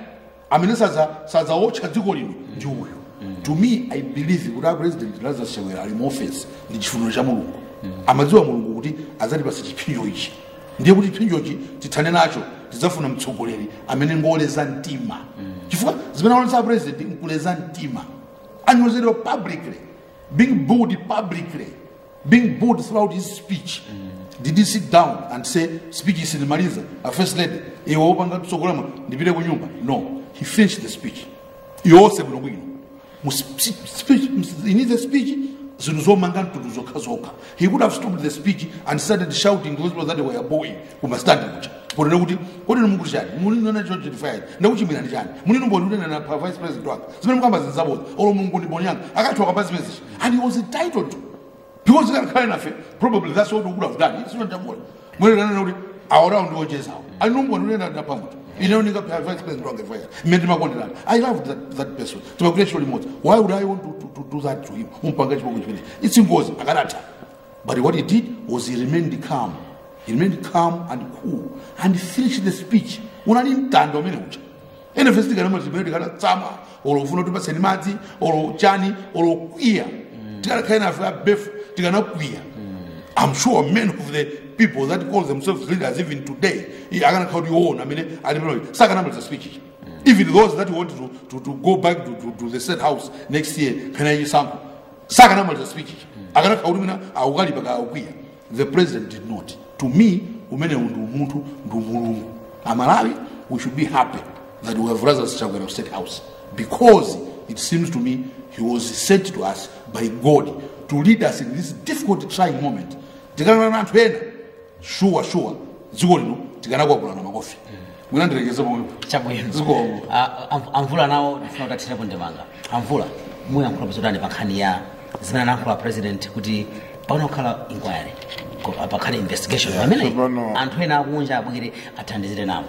amene sadza- sadzawotcha dziko lino ndi uyu to me i believe kuti a president lazarus chakwera ali mu office ndi chifuniro cha mulungu amadziwa mulungu kuti adzatipasa chipinjo ichi ndiye kuti chipinjochi tithane nacho tidzafuna mtsogoleri amene ngoleza mtima chifukwa zimene aonesa president nkuleza mtima anyozedwa publicly being booed publicly being booed throughout his speech did he sit down and say speech isinimaliza a first lady iwe wopanga tsogolamo ndipite ku nyumba no he finished the speech yonse bwino bwino mu sp- speech in his speech zinthu zomanga mtundu zokha zokha he could have stopped the speech and started shouting those people that were booing kumastandi kucha ponena kuti kodeni mukuti chani mulinana cho chitifayaji ndakuchimwira ndi chani mulino mboni unena pa vice president wake zimene mukamba zinzaboza olo mulungu ndi mboni yanga akathiwa pa zimene zichi and he was entitled to because ikakhala nafe probably that's what we would have done sio ndamona mwene nana kuti aora ndiochezawo alinumboni unena ndapamuti inaonika pa vice president wake fire mmene timakonderana i love that, that person timakuita chilo limodzi why would i want to, to, to do that to him umpanga chipoko chimene it's ngozi akanatha but what he did was he remained calm he remained calm and cool and finished the speech unali mtanda umene ucha ene fesi tikanamati zimene tikanatsama olo ufuna kuti paseni madzi olo chani olo kwiya tikanakhala nafe abefu tikanakwiya i'm sure many of the people that call themselves leaders even today akanakhala kuti iwona amene ali panoyi sakanamaliza speech ichi even those that want to, to, to go back to, to, to the state house next year kana chisankho sakanamaliza speech ichi akanakhala kuti mina akukalipa kaakwiya the president did not to me umene ndi umunthu ndi umulungu amalawi we should be happy that we have Lazarus Chakwera of State House because it seems to me he was sent to us by God to lead us in this difficult trying moment tikana na anthu ena sure sure dziko lino tikanakwapulana makofi mwina ndirekeze pomwe chabwino Zikomo. Ah, am- amvula nawo ndifuna kuti athire kundimanga amvula muyankhula bzotani pa nkhani ya zimene anayankhula president kuti pano kukhala inquiry ko- pakhale investigation Yeah, pamene tsopano- anthu ena akunja abwere athandizire nawo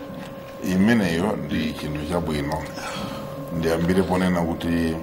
imeneyo ndi chinthu chabwino ndiyambire ponena kuti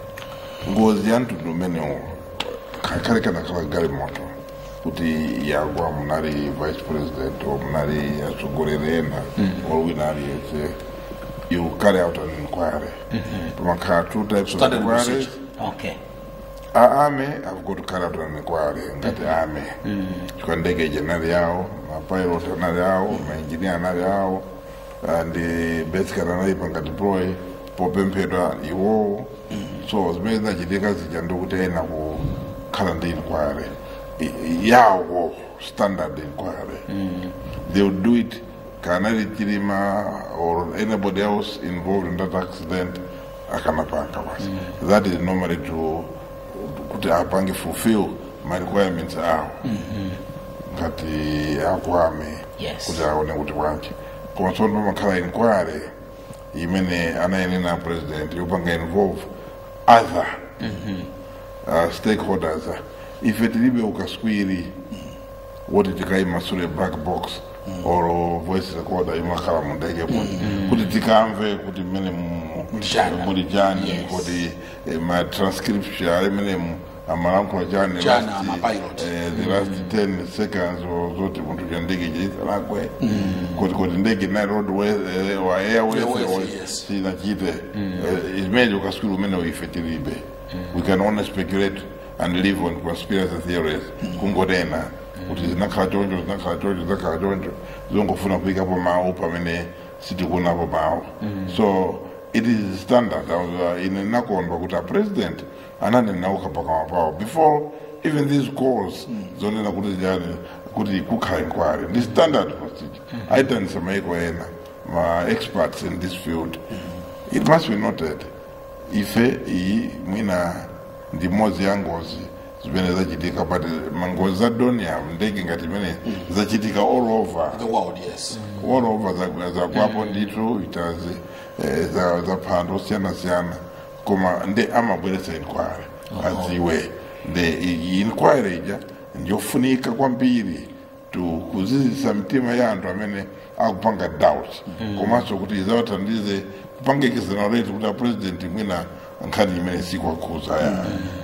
ngozi ya mtundu umenewo kakhale kanakhala galimoto kuti yagwa munali vice president or munali atsogoleri ena or wina aliyese you carry out an inquiry pamakhala two types of Standard inquiries procedure. okay a army have got to carry out an inquiry ngati army chifukwa ndege ija anali yawo mapilot anali yawo maengineer anali yawo and basically anayipanga deploy popemphedwa iwowo so zimene zinachitika zija ndikuti ena kukhala ndi inquiry I- yawo standard inquiry they would do it kanali chilima or anybody else involved in that accident akanapanga basi that is normally to kuti apange fulfill my requirements awo ngati akwame Yes. kuti aone kuti bwanji koma tsono pamakhala inquiry imene anayenera president yopanga involve other uh, stakeholders ife tilibe ukaswiri woti tikaimasule black box or voice recorder imakhala mundege kuti kuti tikamve kuti mmene mu- Mchana. muli chani Yes. kuti eh, ma transcription ali mmene mu- amalankhula chani Chana, last, amapilot. eh, the last 10 seconds or zoti munthu cha ndege chaisalakwe kuti kuti ndege na road wa airways Airways, or yes. sinachite imene ukaswiri umene ife tilibe we can only speculate and live on conspiracy theories kungonena kuti zinakhala choncho zinakhala choncho zinakhala choncho zongofuna kuyikapo mawu pamene sitikuonapo mawu so it is standard uh, ine nakondwa kuti a president ananenauka pakamwa pawo before even these calls zonena kuti jani kuti kukhala inquiry ndi standard procedure aitanisa maiko ena ma experts in this field it must be noted ife iyi mwina ndi imodzi ya ngozi zimene zachitika but mangozi za donium ndege ngati imene zachitika all over the world yes all over za- zakwapo ndithu itazi eh, za za phando osiyana-siyana koma ndi amabweretsa inquiry adziwe ndi iyi inquiry ija ndiyofunika kwambiri to kuzizisa mitima ya anthu amene akupanga doubt komanso kuti izawathandize kupanga exonerate kuti a president mwina nkhani imene sikwakhuza ya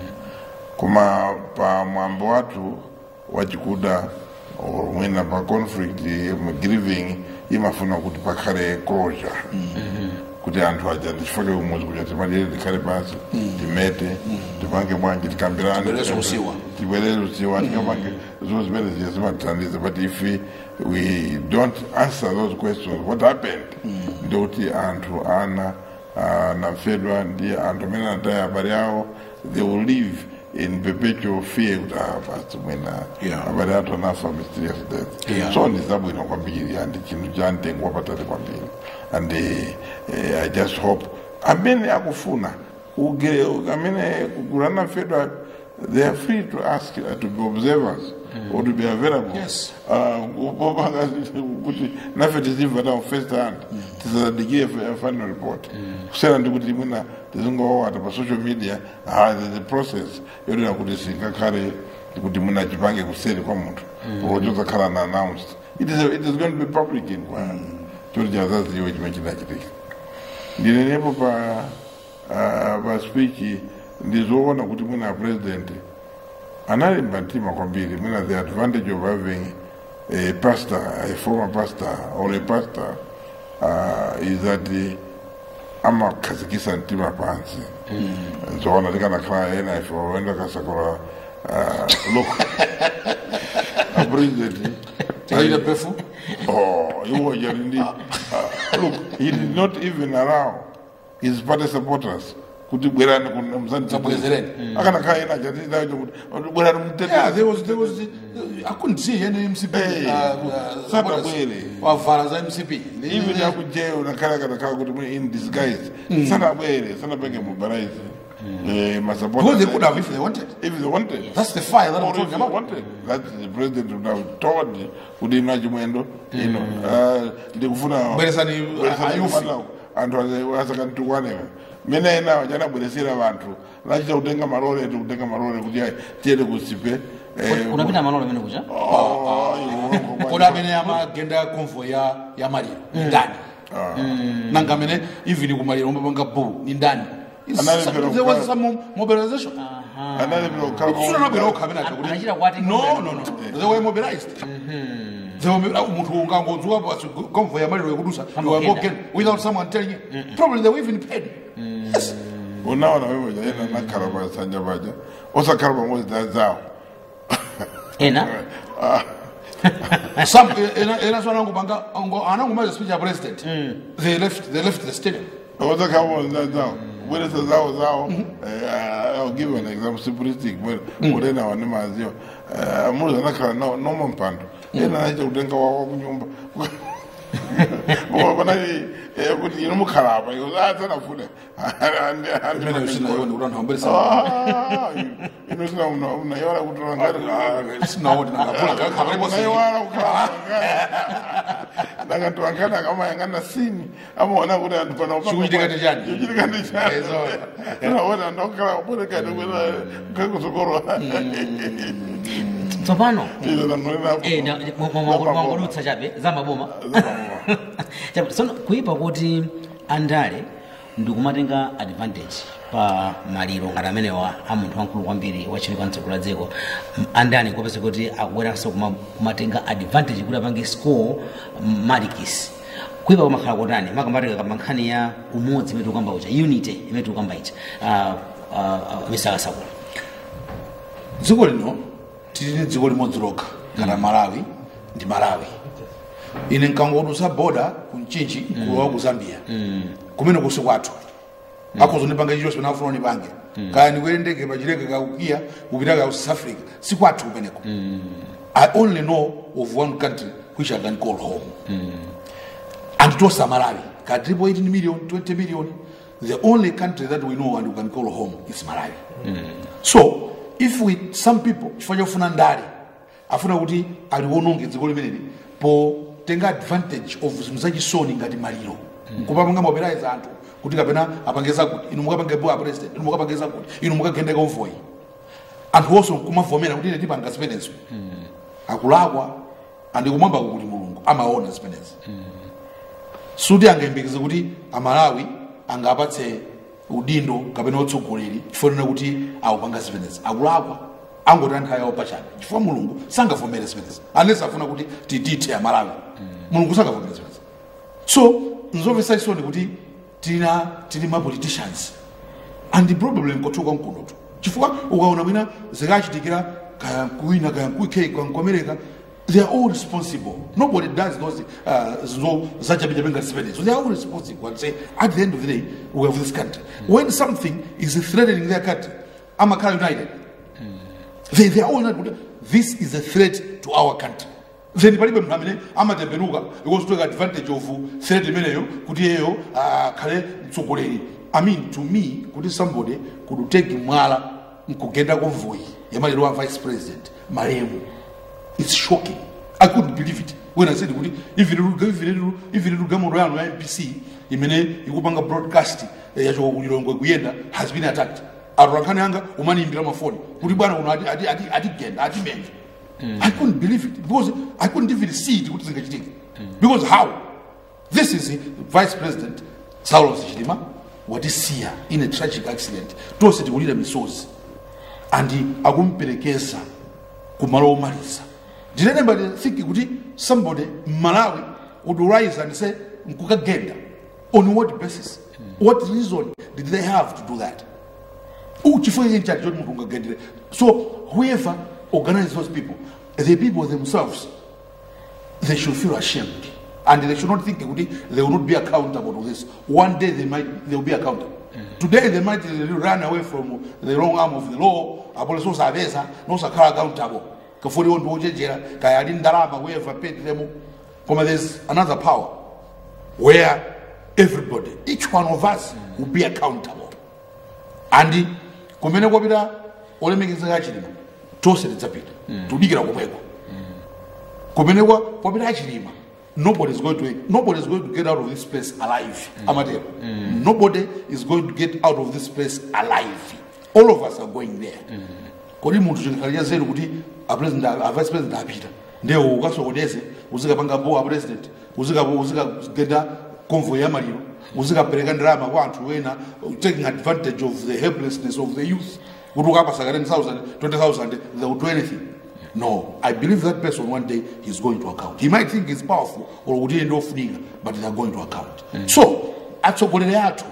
koma pa mwambo wathu wachikuda or mwina pa conflict um, grieving imafuna kuti pakhale closure kuti kuti anthu aja ndichifake umodzi kuti timalire tikhale pansi timete tipange bwanji tikambirane Tibwereze usiwa. tibwerere usiwa tikapange zinthu zimene ziya zimatithandiza but if we, we don't answer those questions what happened ndikuti anthu ana anafedwa ndi anthu amene anataya abale awo they will live in perpetual fear kuti ah basi mwina Yeah. abale athu anafa mysterious death Yeah. so ndi zabwino kwambiri and chinthu cha mtengo wapatali kwambiri and uh, i just hope amene akufuna kuge amene kugulana fedwa they are free to ask uh, to be observers or to be available Yes. uh, kupanga kuti nafe tizimva nawo first hand tisadikire final report kusiyana ndi kuti mwina tizingowawata pa social media ah, there's a process yonena kuti singakhale kuti mwina chipange kuseri kwa munthu or chozakhala na announced it is, it is going to be public inquiry choti chazaziwe chimene chinachitika ndinenepo pa uh, pa speech ndizoona kuti mwina a president analimba mtima kwambiri mwina the advantage of having a pastor a former pastor or a pastor uh, is that uh, amakhazikisa mtima pansi nzoona likanakhala ena ife oenda kasakula uh, look a president tikaita pefu Oh, iwo yarindi. Uh, look, he did not even allow his party supporters kuti bwerani kuna mzani Tabwezereni. akana kaa ina jati da kuti bwerani mtete Yeah, there was, there was, uh, I couldn't see any MCP. Hey, uh, uh, Sata what is- bwere. wavala za MCP. even yaku jail nakhala kana khala kuti mwe in disguise sana bwere sana penge mobilize eh ma Because they supporters could have if they wanted. if they wanted That's the fire that I'm Or if talking they about. wanted that the president would have told kuti ina chimwendo you know uh, ndikufuna Bweresani, bweresani ayufi. kufana anthu asakantukwanewa mene ena chanabweresera vanthu lachita kutenga malole ti kutenga malole kuti ayi tiyende kusipe eh, unapita malolo amene kucha oh, iwo, Kodi amene amagenda convoy ya ya maliro ni ndani? Nanga amene even kumaliro umbapanga bu ni ndani? It's Anali some- pero There was kwa- some mobilization. analipira kukhala Sura kwa- nabwera okha amene acha kuti- Anachita kwati No, no, no. They were mobilized. They were mobi- munthu ungangodzuka basi convoy ya maliro yekudusa you were Kamba walking without someone telling you. Probably they were even paid. Yes. unaona wewe ena nakhala pasanja paja osakhala pamodzi na zawo ena Some ena ena swana ngubanga anangumaliza speech ya president. They left they left the stadium. osakhala pamodzi na zawo bweresa zawo zawo eh, I'll give you an example simplistic ulena wane maziwa muzi anakhala no- noma mpando ena anaita kutenga wawa kunyumba panali kuti ino mukhalapa iwo asanafune Imene usina yona kuti anthu ambelesa. ino sina unaiwala kutola ngati Sinawo ndinangapula kakhabale bosi. unaiwala kukhala ndakati wangana akamayangana sini amaona kuti anthu pana Chikuchitika ndi chani? chikuchitika ndi chani Ezo. naona ndokhala kubolekani kwena kakusokorwa tsopano izo nangonena Eh, na- mwa- mwa- mwa- mwangolutsa chabe za maboma chabe tsono kuyipa kuti andale ndikumatenga advantage pa maliro ngati amenewa a munthu wamkulu kwambiri wachiwiri mdziko la dziko M- andani kopeza kuti akubweranso kuma- kumatenga advantage kuti apange score malikisi kuyipa kumakhala kotani makambatika kamba nkhani ya umodzi imene tikukamba ucha unity imene tikukamba icha uh, uh, misakasakula dziko lino tili ndi dziko limodzi lokha ngati malawi ndi malawi ine nkangodusa boda kumchinchi kulowa ku zambia kumene kusi kwathu akuzondipanga chilichonse pene afuna unipange kaya ndikwere ndege pachileke kaukiya kupita ka south africa si kwathu kumeneko i only know of one country which i can call home and tosa malawi kati triple 18 million 20 million the only country that we know and we can call home is malawi so if we some people chifukwa chofuna ndale afuna kuti aliwononge dziko limeneli potenga advantage of zinthu zachisoni ngati maliro kupapanga mobilize anthu kuti kapena apangeza kuti inu mukapange boa president inu mukapangeza kuti inu mukagende convoy anthu onse kumavomera kuti ine tipanga zimenezo akulakwa andikumwamba kuti mulungu amaona zimenezi suti angayembekeze kuti amalawi angapatse udindo kapena utsogoleri chifanana kuti awupanga zimenezi akulakwa angoti anthu ayawo pachabe chifukwa mulungu sangavomere zimenezi unless afuna kuti titithe amalawi mulungu sangavomere zimenezi so nzomvetsa chisoni kuti tina tili ma politicians and probably nkotuka mkunotu chifukwa ukaona mwina zikachitikira kaya kuwina kaya kuike kwa they are all responsible nobody does those uh, zo zachapichape ngati zimenezo they are all responsible and say at the end of the day we have this country when something is threatening their country amakhala united they, they are all not this is a threat to our country then palibe munthu amene amatembenuka because take advantage of threat imeneyo kuti iyeyo akhale mtsogoleri i mean to me kuti somebody could take mwala mkugenda konvoyi yamalero wa vice president malemu it's shocking i couldn't believe it when i said kuti even lugamondo yanu ya mpc imene ikupanga broadcast eh, yacho kulilongwe kuyenda has been attacked atolankhani anga umaniimbira mafoni kuti bwana uno ati- ati- ati- atigenda atimenje i couldn't believe it because i couldn't even see it kuti zingachitika because how this is vice president saulos chilima watisiya in a tragic accident tonse tikulira misozi and akumperekeza kumalo omaliza ndinenemba think kuti somebody mmalawi would rise and say nkukagenda on what basis what reason did they have to do that uchifukwa iye nchati choti munthu ungagendere so whoever organize those people the people themselves they should feel ashamed and they should not think kuti they will not be accountable to this one day they might they will be accountable today they might run away from the wrong arm of the law apolisi osapeza nosakhala accountable kafuni iwo ndiwochenjera kaya ali ndalama whoever paid them koma there's another power where everybody each one of us will be accountable and kumene kwapita olemekezeka achilima tonse tidzapita tudikira komweko kumene kwa kwapita achilima nobody is going to nobody is going to get out of this place alive amatero nobody is going to get out of this place alive all of us are going there kodi munthu chikhalira zeru kuti a president a vice president apita ndewo ukasokoneze uzikapanga mbowa a president uzika uzikagenda convoy ya maliro uzikapereka ndalama kwa anthu wena taking advantage of the helplessness of the youth kuti ukapasa 10000 20000 they will do anything no i believe that person one day he's going to account he might think he's powerful or kuti iye ndofunika but they are going to account so atsogoleri athu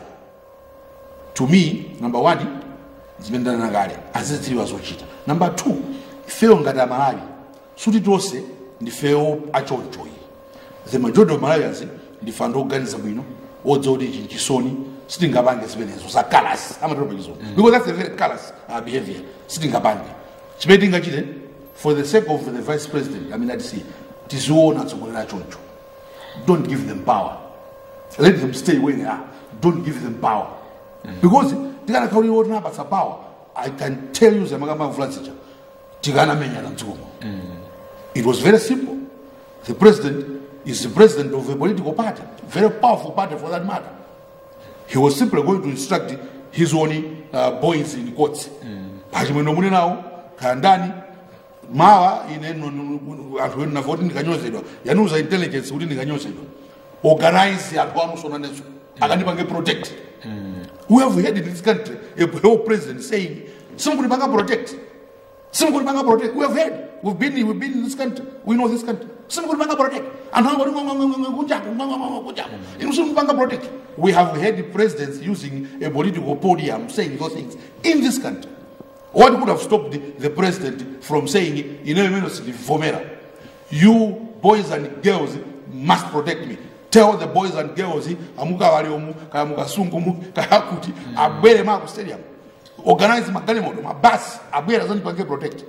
to me number one zimene ndanena kale azizitiriwa zochita number two ifeyo ngati amalawi suti tonse ndifeyo achonchoyi the majority of malawians ndife anthu oganiza bwino odziwa kuti ichi nchisoni sitingapange zimenezo za colors amatero pachizoni because that's a very colors uh, behavior sitingapange chimene tingachite for the sake of the vice president i mean atisi tiziona atsogoleri achoncho don't give them power let them stay where they are don't give them power because tikanakhaulira kuti napatsa power i can tell you zamakamavula zija tikanamenyana mdzikomo it was very simple the president is the president of a political party very powerful party for that matter he was simply going to instruct his own uh, boys in courts pachimwendo mune nawo kaya ndani mawa ine no- no- no- anthu enu nafe kuti ndikanyozedwa yanuza intelligence kuti ndikanyozedwa organize anthu anusona nezo akandipange protect we have heard in this country a whole president saying simkulipanga protect simkulipanga protect we have heard we've been we've been in this country we know this country simkulipanga protect anthu angoti kunjaku kunjaku inu simkulipanga protect we have heard presidents using a political podium saying those things in this country what could have stopped the, the president from saying ineyo imene sindivomera you boys and girls must protect me tell the boys and girls amukawaliomu kaya mukasungumu kaya kuti abwere maku stadium organize magalimoto mabasi abwere azandipange protect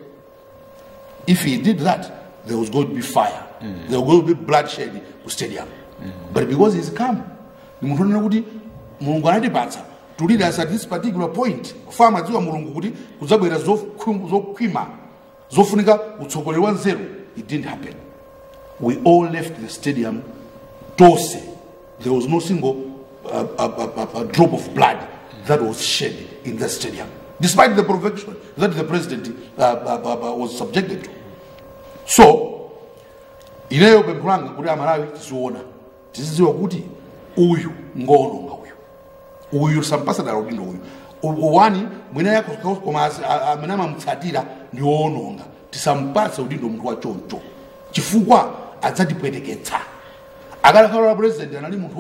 if he did that there was going to be fire there was going to be bloodshed ku stadium but because he's calm ni munthu onena kuti mulungu anatipatsa to lead us at this particular point kufa madziwa mulungu kuti kudzabwera zokhwi- zokhwima zofunika utsogoleri wa nzeru it didn't happen we all left the stadium tonse there was no single uh, uh, uh, uh, drop of blood that was shed in the stadium despite the provocation that the president uh, uh, uh, uh, was subjected to so ineyo pempho langa kuti amalawi tiziona tizidziwa kuti uyu ngoononga uyu uyu sampasada udindo uyu U- uwani mwina yako koma asi- a- amene amamutsatira ndi woononga tisampatse udindo munthu wachoncho chifukwa adzatipweteketsa akadakhala president anali munthu wo-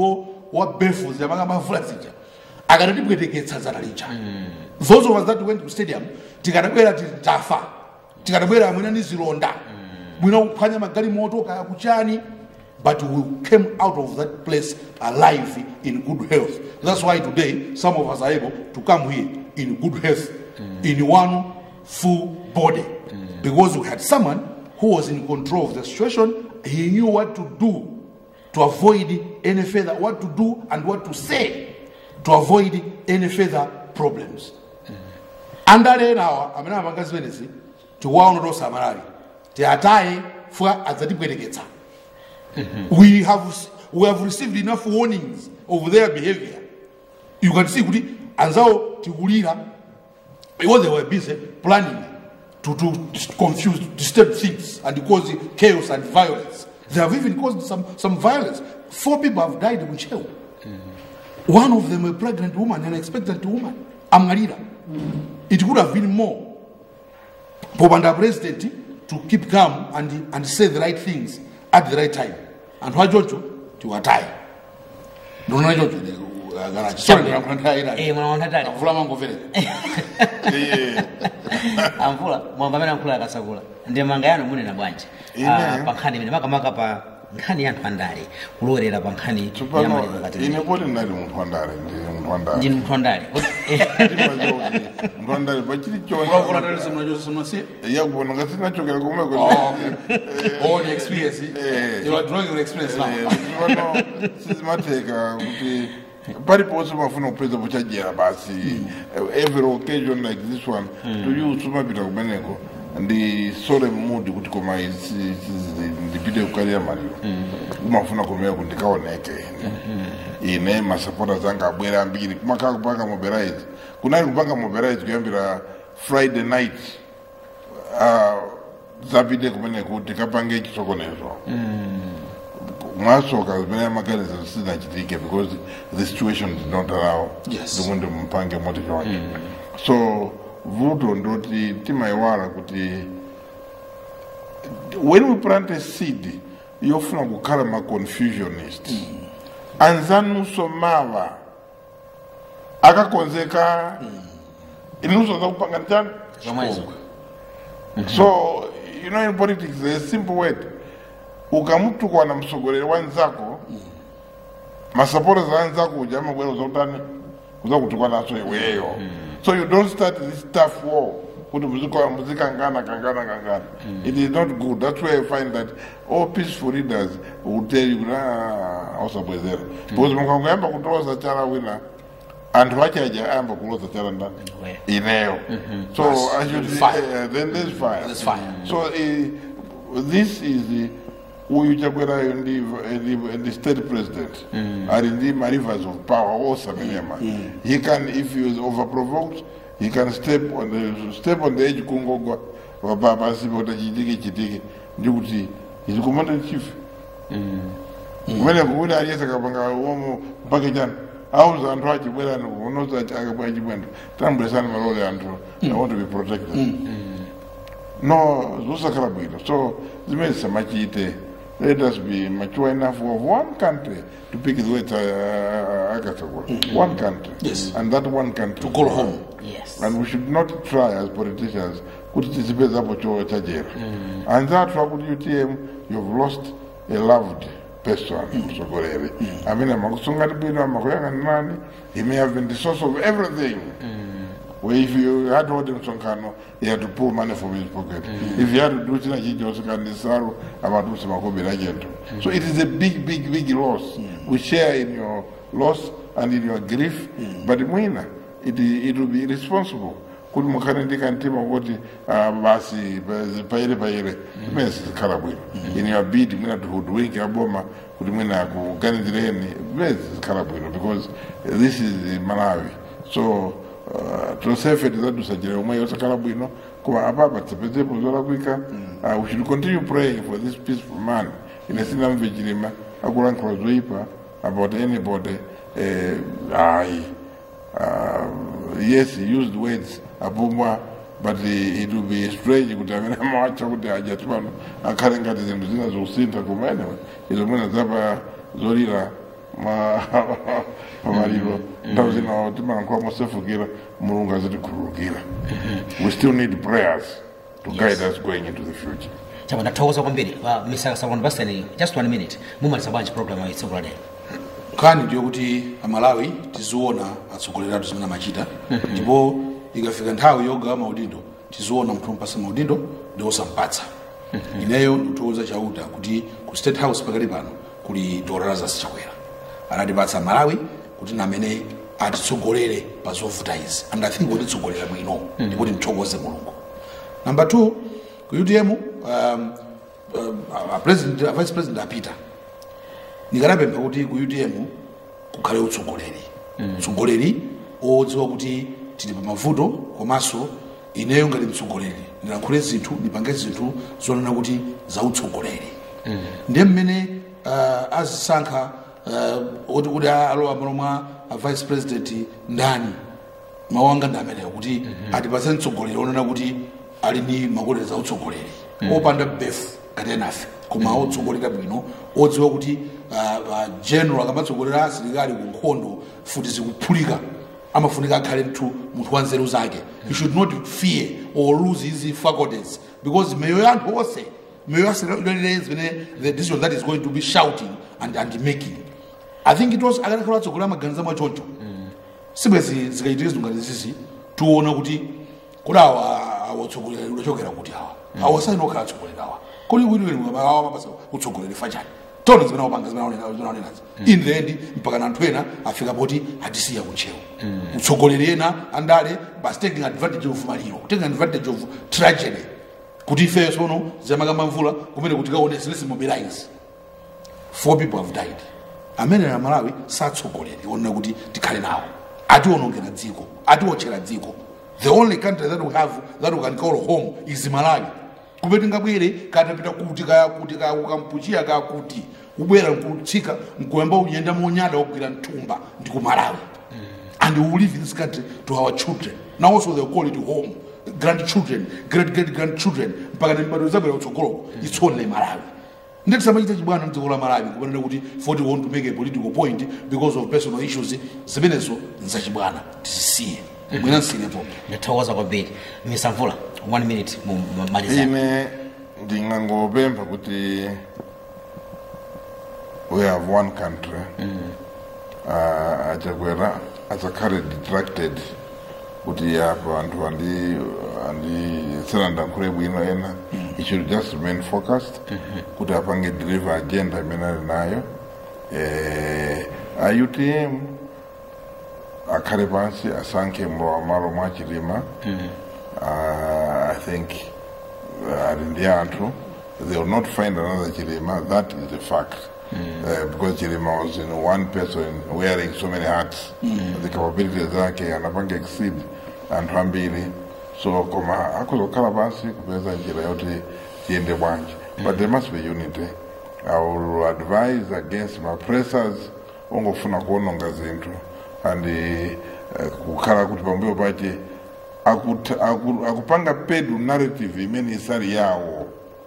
wa belfos yamanga mavula zija akanatibweteketsa zana lija those of us that went to stadium tikanabwera tili tafa tikanabwera mwina ni zilonda mwina kuphwanya magalimoto kaya kuchani but we came out of that place alive in good health that's why today some of us are able to come here in good health in one full body because we had someone who was in control of the situation he knew what to do to avoid any further what to do and what to say to avoid any further problems andale enawa amene amapanga zimenezi tikuwaona tosamalali tiataye fuka adzatibwereketsa we have we have received enough warnings of their behavior you can see kuti anzawo tikulira because they were busy planning to, to confuse disturb things and cause chaos and violence they have even caused some, some violence four people have died in Cheu. one of them a pregnant woman an expectant woman amngalira it could have been more popanda president to keep calm and, and say the right things at the right time anthu achocho tiwataye ndinoona chocho Eh, mwana wandatali avula mangomvereka iye amvula mwamba amene amphula akasakula ndi manga yanu munena bwanji Ine. Ah, pa nkhani imene makamaka pa nkhani ya anthu andale kulowera pa nkhani ya tsopano maliro kati ine poti ndinali munthu wandale ndili munthu wandale ndinu munthu andale munthu wandale pachili ulavula chonse tali simnacho simnasiye yakubona ngati sinachokera kumeko all the experience Eh. you are drawing your experience now pano sizimatheka kuti paliponse mafuna kupeza pochajera basi every occasion like this one to you sumapita kumeneko ndi solemn mood kuti koma isi- isi- ndipite kukalira maliro kumafuna kumeko ndikaoneke ine ine masapota zanga abwera ambiri kumakhala kupanga mobilize kunali kupanga mobilize kuyambira friday night ah, zapite kumeneko tikapange chisokonezo mwasoka zimene amaganiza sizinachitike because the situation did not allow Yes. ndikuti mpange moti choncho so vuto ndoti timayiwala kuti when we plant a seed yofuna kukhala ma confusionist anzanunso mawa akakonzeka inunso zakupanga njani zomwezo so you know in politics there's a simple word ukamutukwa na msogoleri wa nzako masapota za nzako uja amabwera uzakutani uzakutukwa naso iweyo so you don't start this tough war kuti muzika- muzikangana kangana kangana it is not good that's why i find that all peaceful leaders will tell you kuti "Ah, ausabwezera because mukangoyamba kutoza chala wina anthu achaja ayamba kuloza chala ndani Iweyo. ineyo so I should Fire. uh, then there's fire There's fire. so uh, this is the uyu chakwerayo ndi ndi- ndi state president ali ndi ma rivers of power osamenema he can if he is overprovoked he can step on the step on the edge kungogwa pa- pasi kuti chitike chitike ndikuti is the commander in chief kumene kuti aliyese kapanga uomo mpaka chani auza anthu achibwerani unoza akabwa achibwendo tambulesani malole anthu i want to be protected no zosakhala bwino so zimene zisamachite let us be mature enough of one country to pick the words uh, akasakula one country Yes. and that one country To call home. yes and we should not try as politicians kuti tizipezapo cho chajera anzathu akuti utm you've lost a loved person mtsogoleri amene amakusungani bwino amakuyang'anirani he may have been the source of everything Where if you had hold msonkhano he had to pull money from his pocket if he had to do china chilichonse kandi salo amatuse makobiri achento so it is a big big big loss we share in your loss and in your grief but mwina it, it will be irresponsible kuti mukhale ndi kamtima kuti ah, basi pa- paire paire imene sizikhala bwino in your bid mwina tihuduwike aboma kuti mwina akuganizireni imene sizikhala bwino because this is malawi so uh, tonsefe tizadusajira omwe yosakhala bwino koma apapa tisapezepo zolakwika uh, we should continue praying for this peaceful man ine sinamve chilima akulankhula zoyipa about anybody uh, ayi uh, yes he used words apomwa but uh, it will be strange kuti amene amawacha kuti ajati pano akhale ngati zinthu zina zokusintha koma anyway izo mwina zapa zolira ma pamaliro nthawi zina timalankhula mosefukira mulungu azitikhululukira we still need prayers to guide us going into the future chama ndathokoza kwambiri uh, mr sakon baseni just one minute mumaliza bwanji program ya tsiku la lero nkhani ndiyo kuti amalawi tiziona atsogoleri athu zimene amachita ndipo ikafika nthawi yogawa maudindo tiziona munthu wompasa maudindo ndi wosampatsa ineyo ndikuthokoza chauta kuti ku state house pakali pano kuli dr lazarus chakwera anatipatsa malawi kuti namene atitsogolere pa zovuta izi and i think watitsogolera bwino ndipo timthokoze mulungu number two ku utm um, um, a president, a vice president apita ndikanapempha kuti ku utm kukhale utsogoleri utsogoleri odziwa kuti tili pa mavuto komanso ineyo ngati mtsogoleri ndilankhule zinthu ndipange zinthu zonena kuti za utsogoleri ndiye mmene uh, azisankha uh, oti kuti alowa malo mwa a vice president ndani mawu anga ndi ameneyo kuti atipatse mtsogoleri onena kuti ali ndi makolero za utsogoleri opanda befu ngati enafe koma otsogolera bwino odziwa kuti uh, uh, general akamatsogolera asilikali ku nkhondo futi zikuphulika amafunika akhale mthu munthu wa nzeru zake he should not fear or lose his faculties because meyo ya anthu onse meyo yasilolere zimene the decision that is going to be shouting and, and making i think it was akanakhala atsogolera maganizo mwachoncho sibwezi zikaitire zingati zizi tiona kuti kodi awa awatsogoleri udachokera kuti awa awa sainokhala atsogoleri awa kodi wiliwiliawa mabasa utsogoleri fachani tona zimene wapanga zimenaonenazi in the end mpaka na anthu ena afika poti atisiya kutchewu utsogoleri ena andale basi taking advantage of maliro taking advantage of tragedy kuti ifeyo sono ziyamakamba mvula kumene kuti kaone let's mobilize four people have died amene na malawi satsogoleri onena kuti tikhale nawo atiwonongera dziko atiwotchera dziko the only country that we have that we can call home is malawi kumene tingabwere katapita kuti kaya kuti kaya kukampuchiya kaya kuti ubwera nkutsika nkuyamba uyenda monyada wogwira mthumba ndi ku malawi and we will live in this country to our children now also they call it home grandchildren great great grandchildren mpaka ndimbato zabwera kutsogoloko it's only malawi ndikisamachita chibwana mdziko la malawi kupanena kuti for we want to make a political point because of personal issues zimenezo nzachibwana tizisiye mwina nsilepo ndathokoza kwambiri mr mvula one minute mumaliza ine ndingangopempha kuti we have one country uh, achakwera asakhale detracted kuti apa anthu andi andisera ndankhule bwino ena he should just remain focused kuti apange deliver agenda imene ali nayo eh, a utm akhale pansi asankhe mlowa malo mwa chilima uh, i think uh, ali ndi anthu they will not find another chilima that is a fact Uh, because chilima was in one person wearing so many hats the capabilities zake anapanga exceed anthu ambiri so koma akuzokhala pansi kupeza njira yoti tiyende bwanji but there must be unity i will advise against mapressers ongofuna kuononga zinthu and uh, kukhala kuti pambuyo pache akut- aku- akupanga pedu narrative imene isali yawo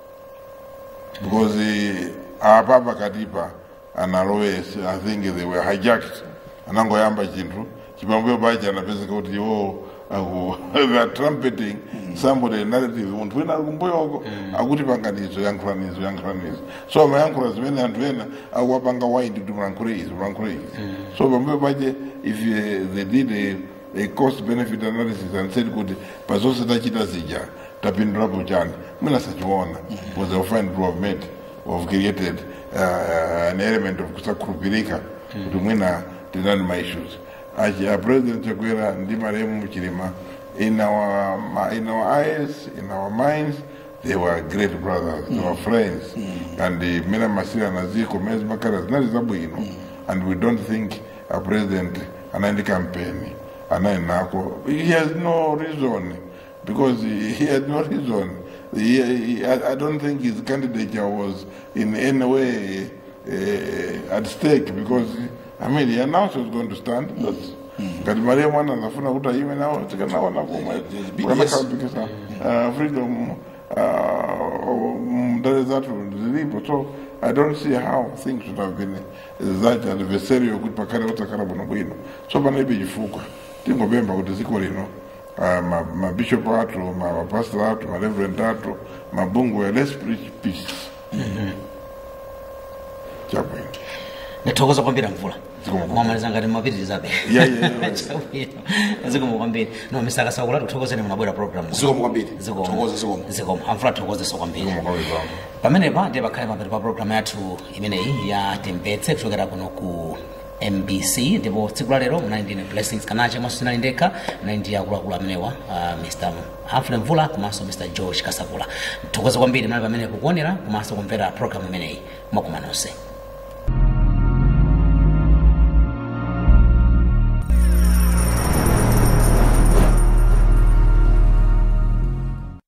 because uh, apa pakatipa analowes i think they were hijacked anangoyamba chinthu chipambuyo pache anapezeka kuti iwo aku they are trumpeting somebody narrative munthu wina ali kumbuyoko akuti panganizo yankhulanizo yankhulanizo so amayankhula zimene anthu ena akuwapanga waindi kuti mulankhule izi mulankhule izi so pambuyo pache if uh, they did a, a cost benefit analysis and said kuti pazonse tachita zija tapindulapo chani mwina sachiona because they will find to have made have created uh, an element of kusakhulupirika kuti mwina tinani ma issues achi a president chakwera ndi maremu muchilima in our ma- in our eyes in our minds they were great brothers they were friends and uh, mina masira na ziko mezi makara zinali zabwino and we don't think a president anaendi kampeni anayi nako he has no reason because he, he had no reason he, he, I, I don't think his candidature was in any way uh, at stake because I mean he announced he was going to stand but ngati mariya mwana anafuna kuti aime nawo tikanaona pomwe kukanakhalapikisa freedom uh, mndale zathu zilipo so i don't see how things would have been such adversarial kuti pakhale patakhala bwinobwino so panalibe chifukwa tingopempha kuti dziko lino ah, ma- mabishop athu ma- mapastor athu mareverend athu mabungwe let's preach peace chabwino ndithokoza kwambiri mvula Zikomo. mwamaliza ngati mapitirizabe Yeah, yeah, yeah. Chabwino. zikomo kwambiri no misaka sakula tikuthokozeni munabwera program zikomo kwambiri zikomo Thokoza, zikomo. zikomo amvula tikuthokozeso kwambiri Zikomo. pamenepa ndiye pakhale mapeto pa programu yathu imeneyi ya tembetse kuchokera kuno ku mbc ndipo tsiku la lero munali ndine blessings kanache mwaso sinali ndekha munali ndi akuluakulu amenewa uh, mr humphrey mvula komanso mr george kasakula thokoza kwambiri munali pamene kukuonera komanso kumvera programu imeneyi mwakumanonse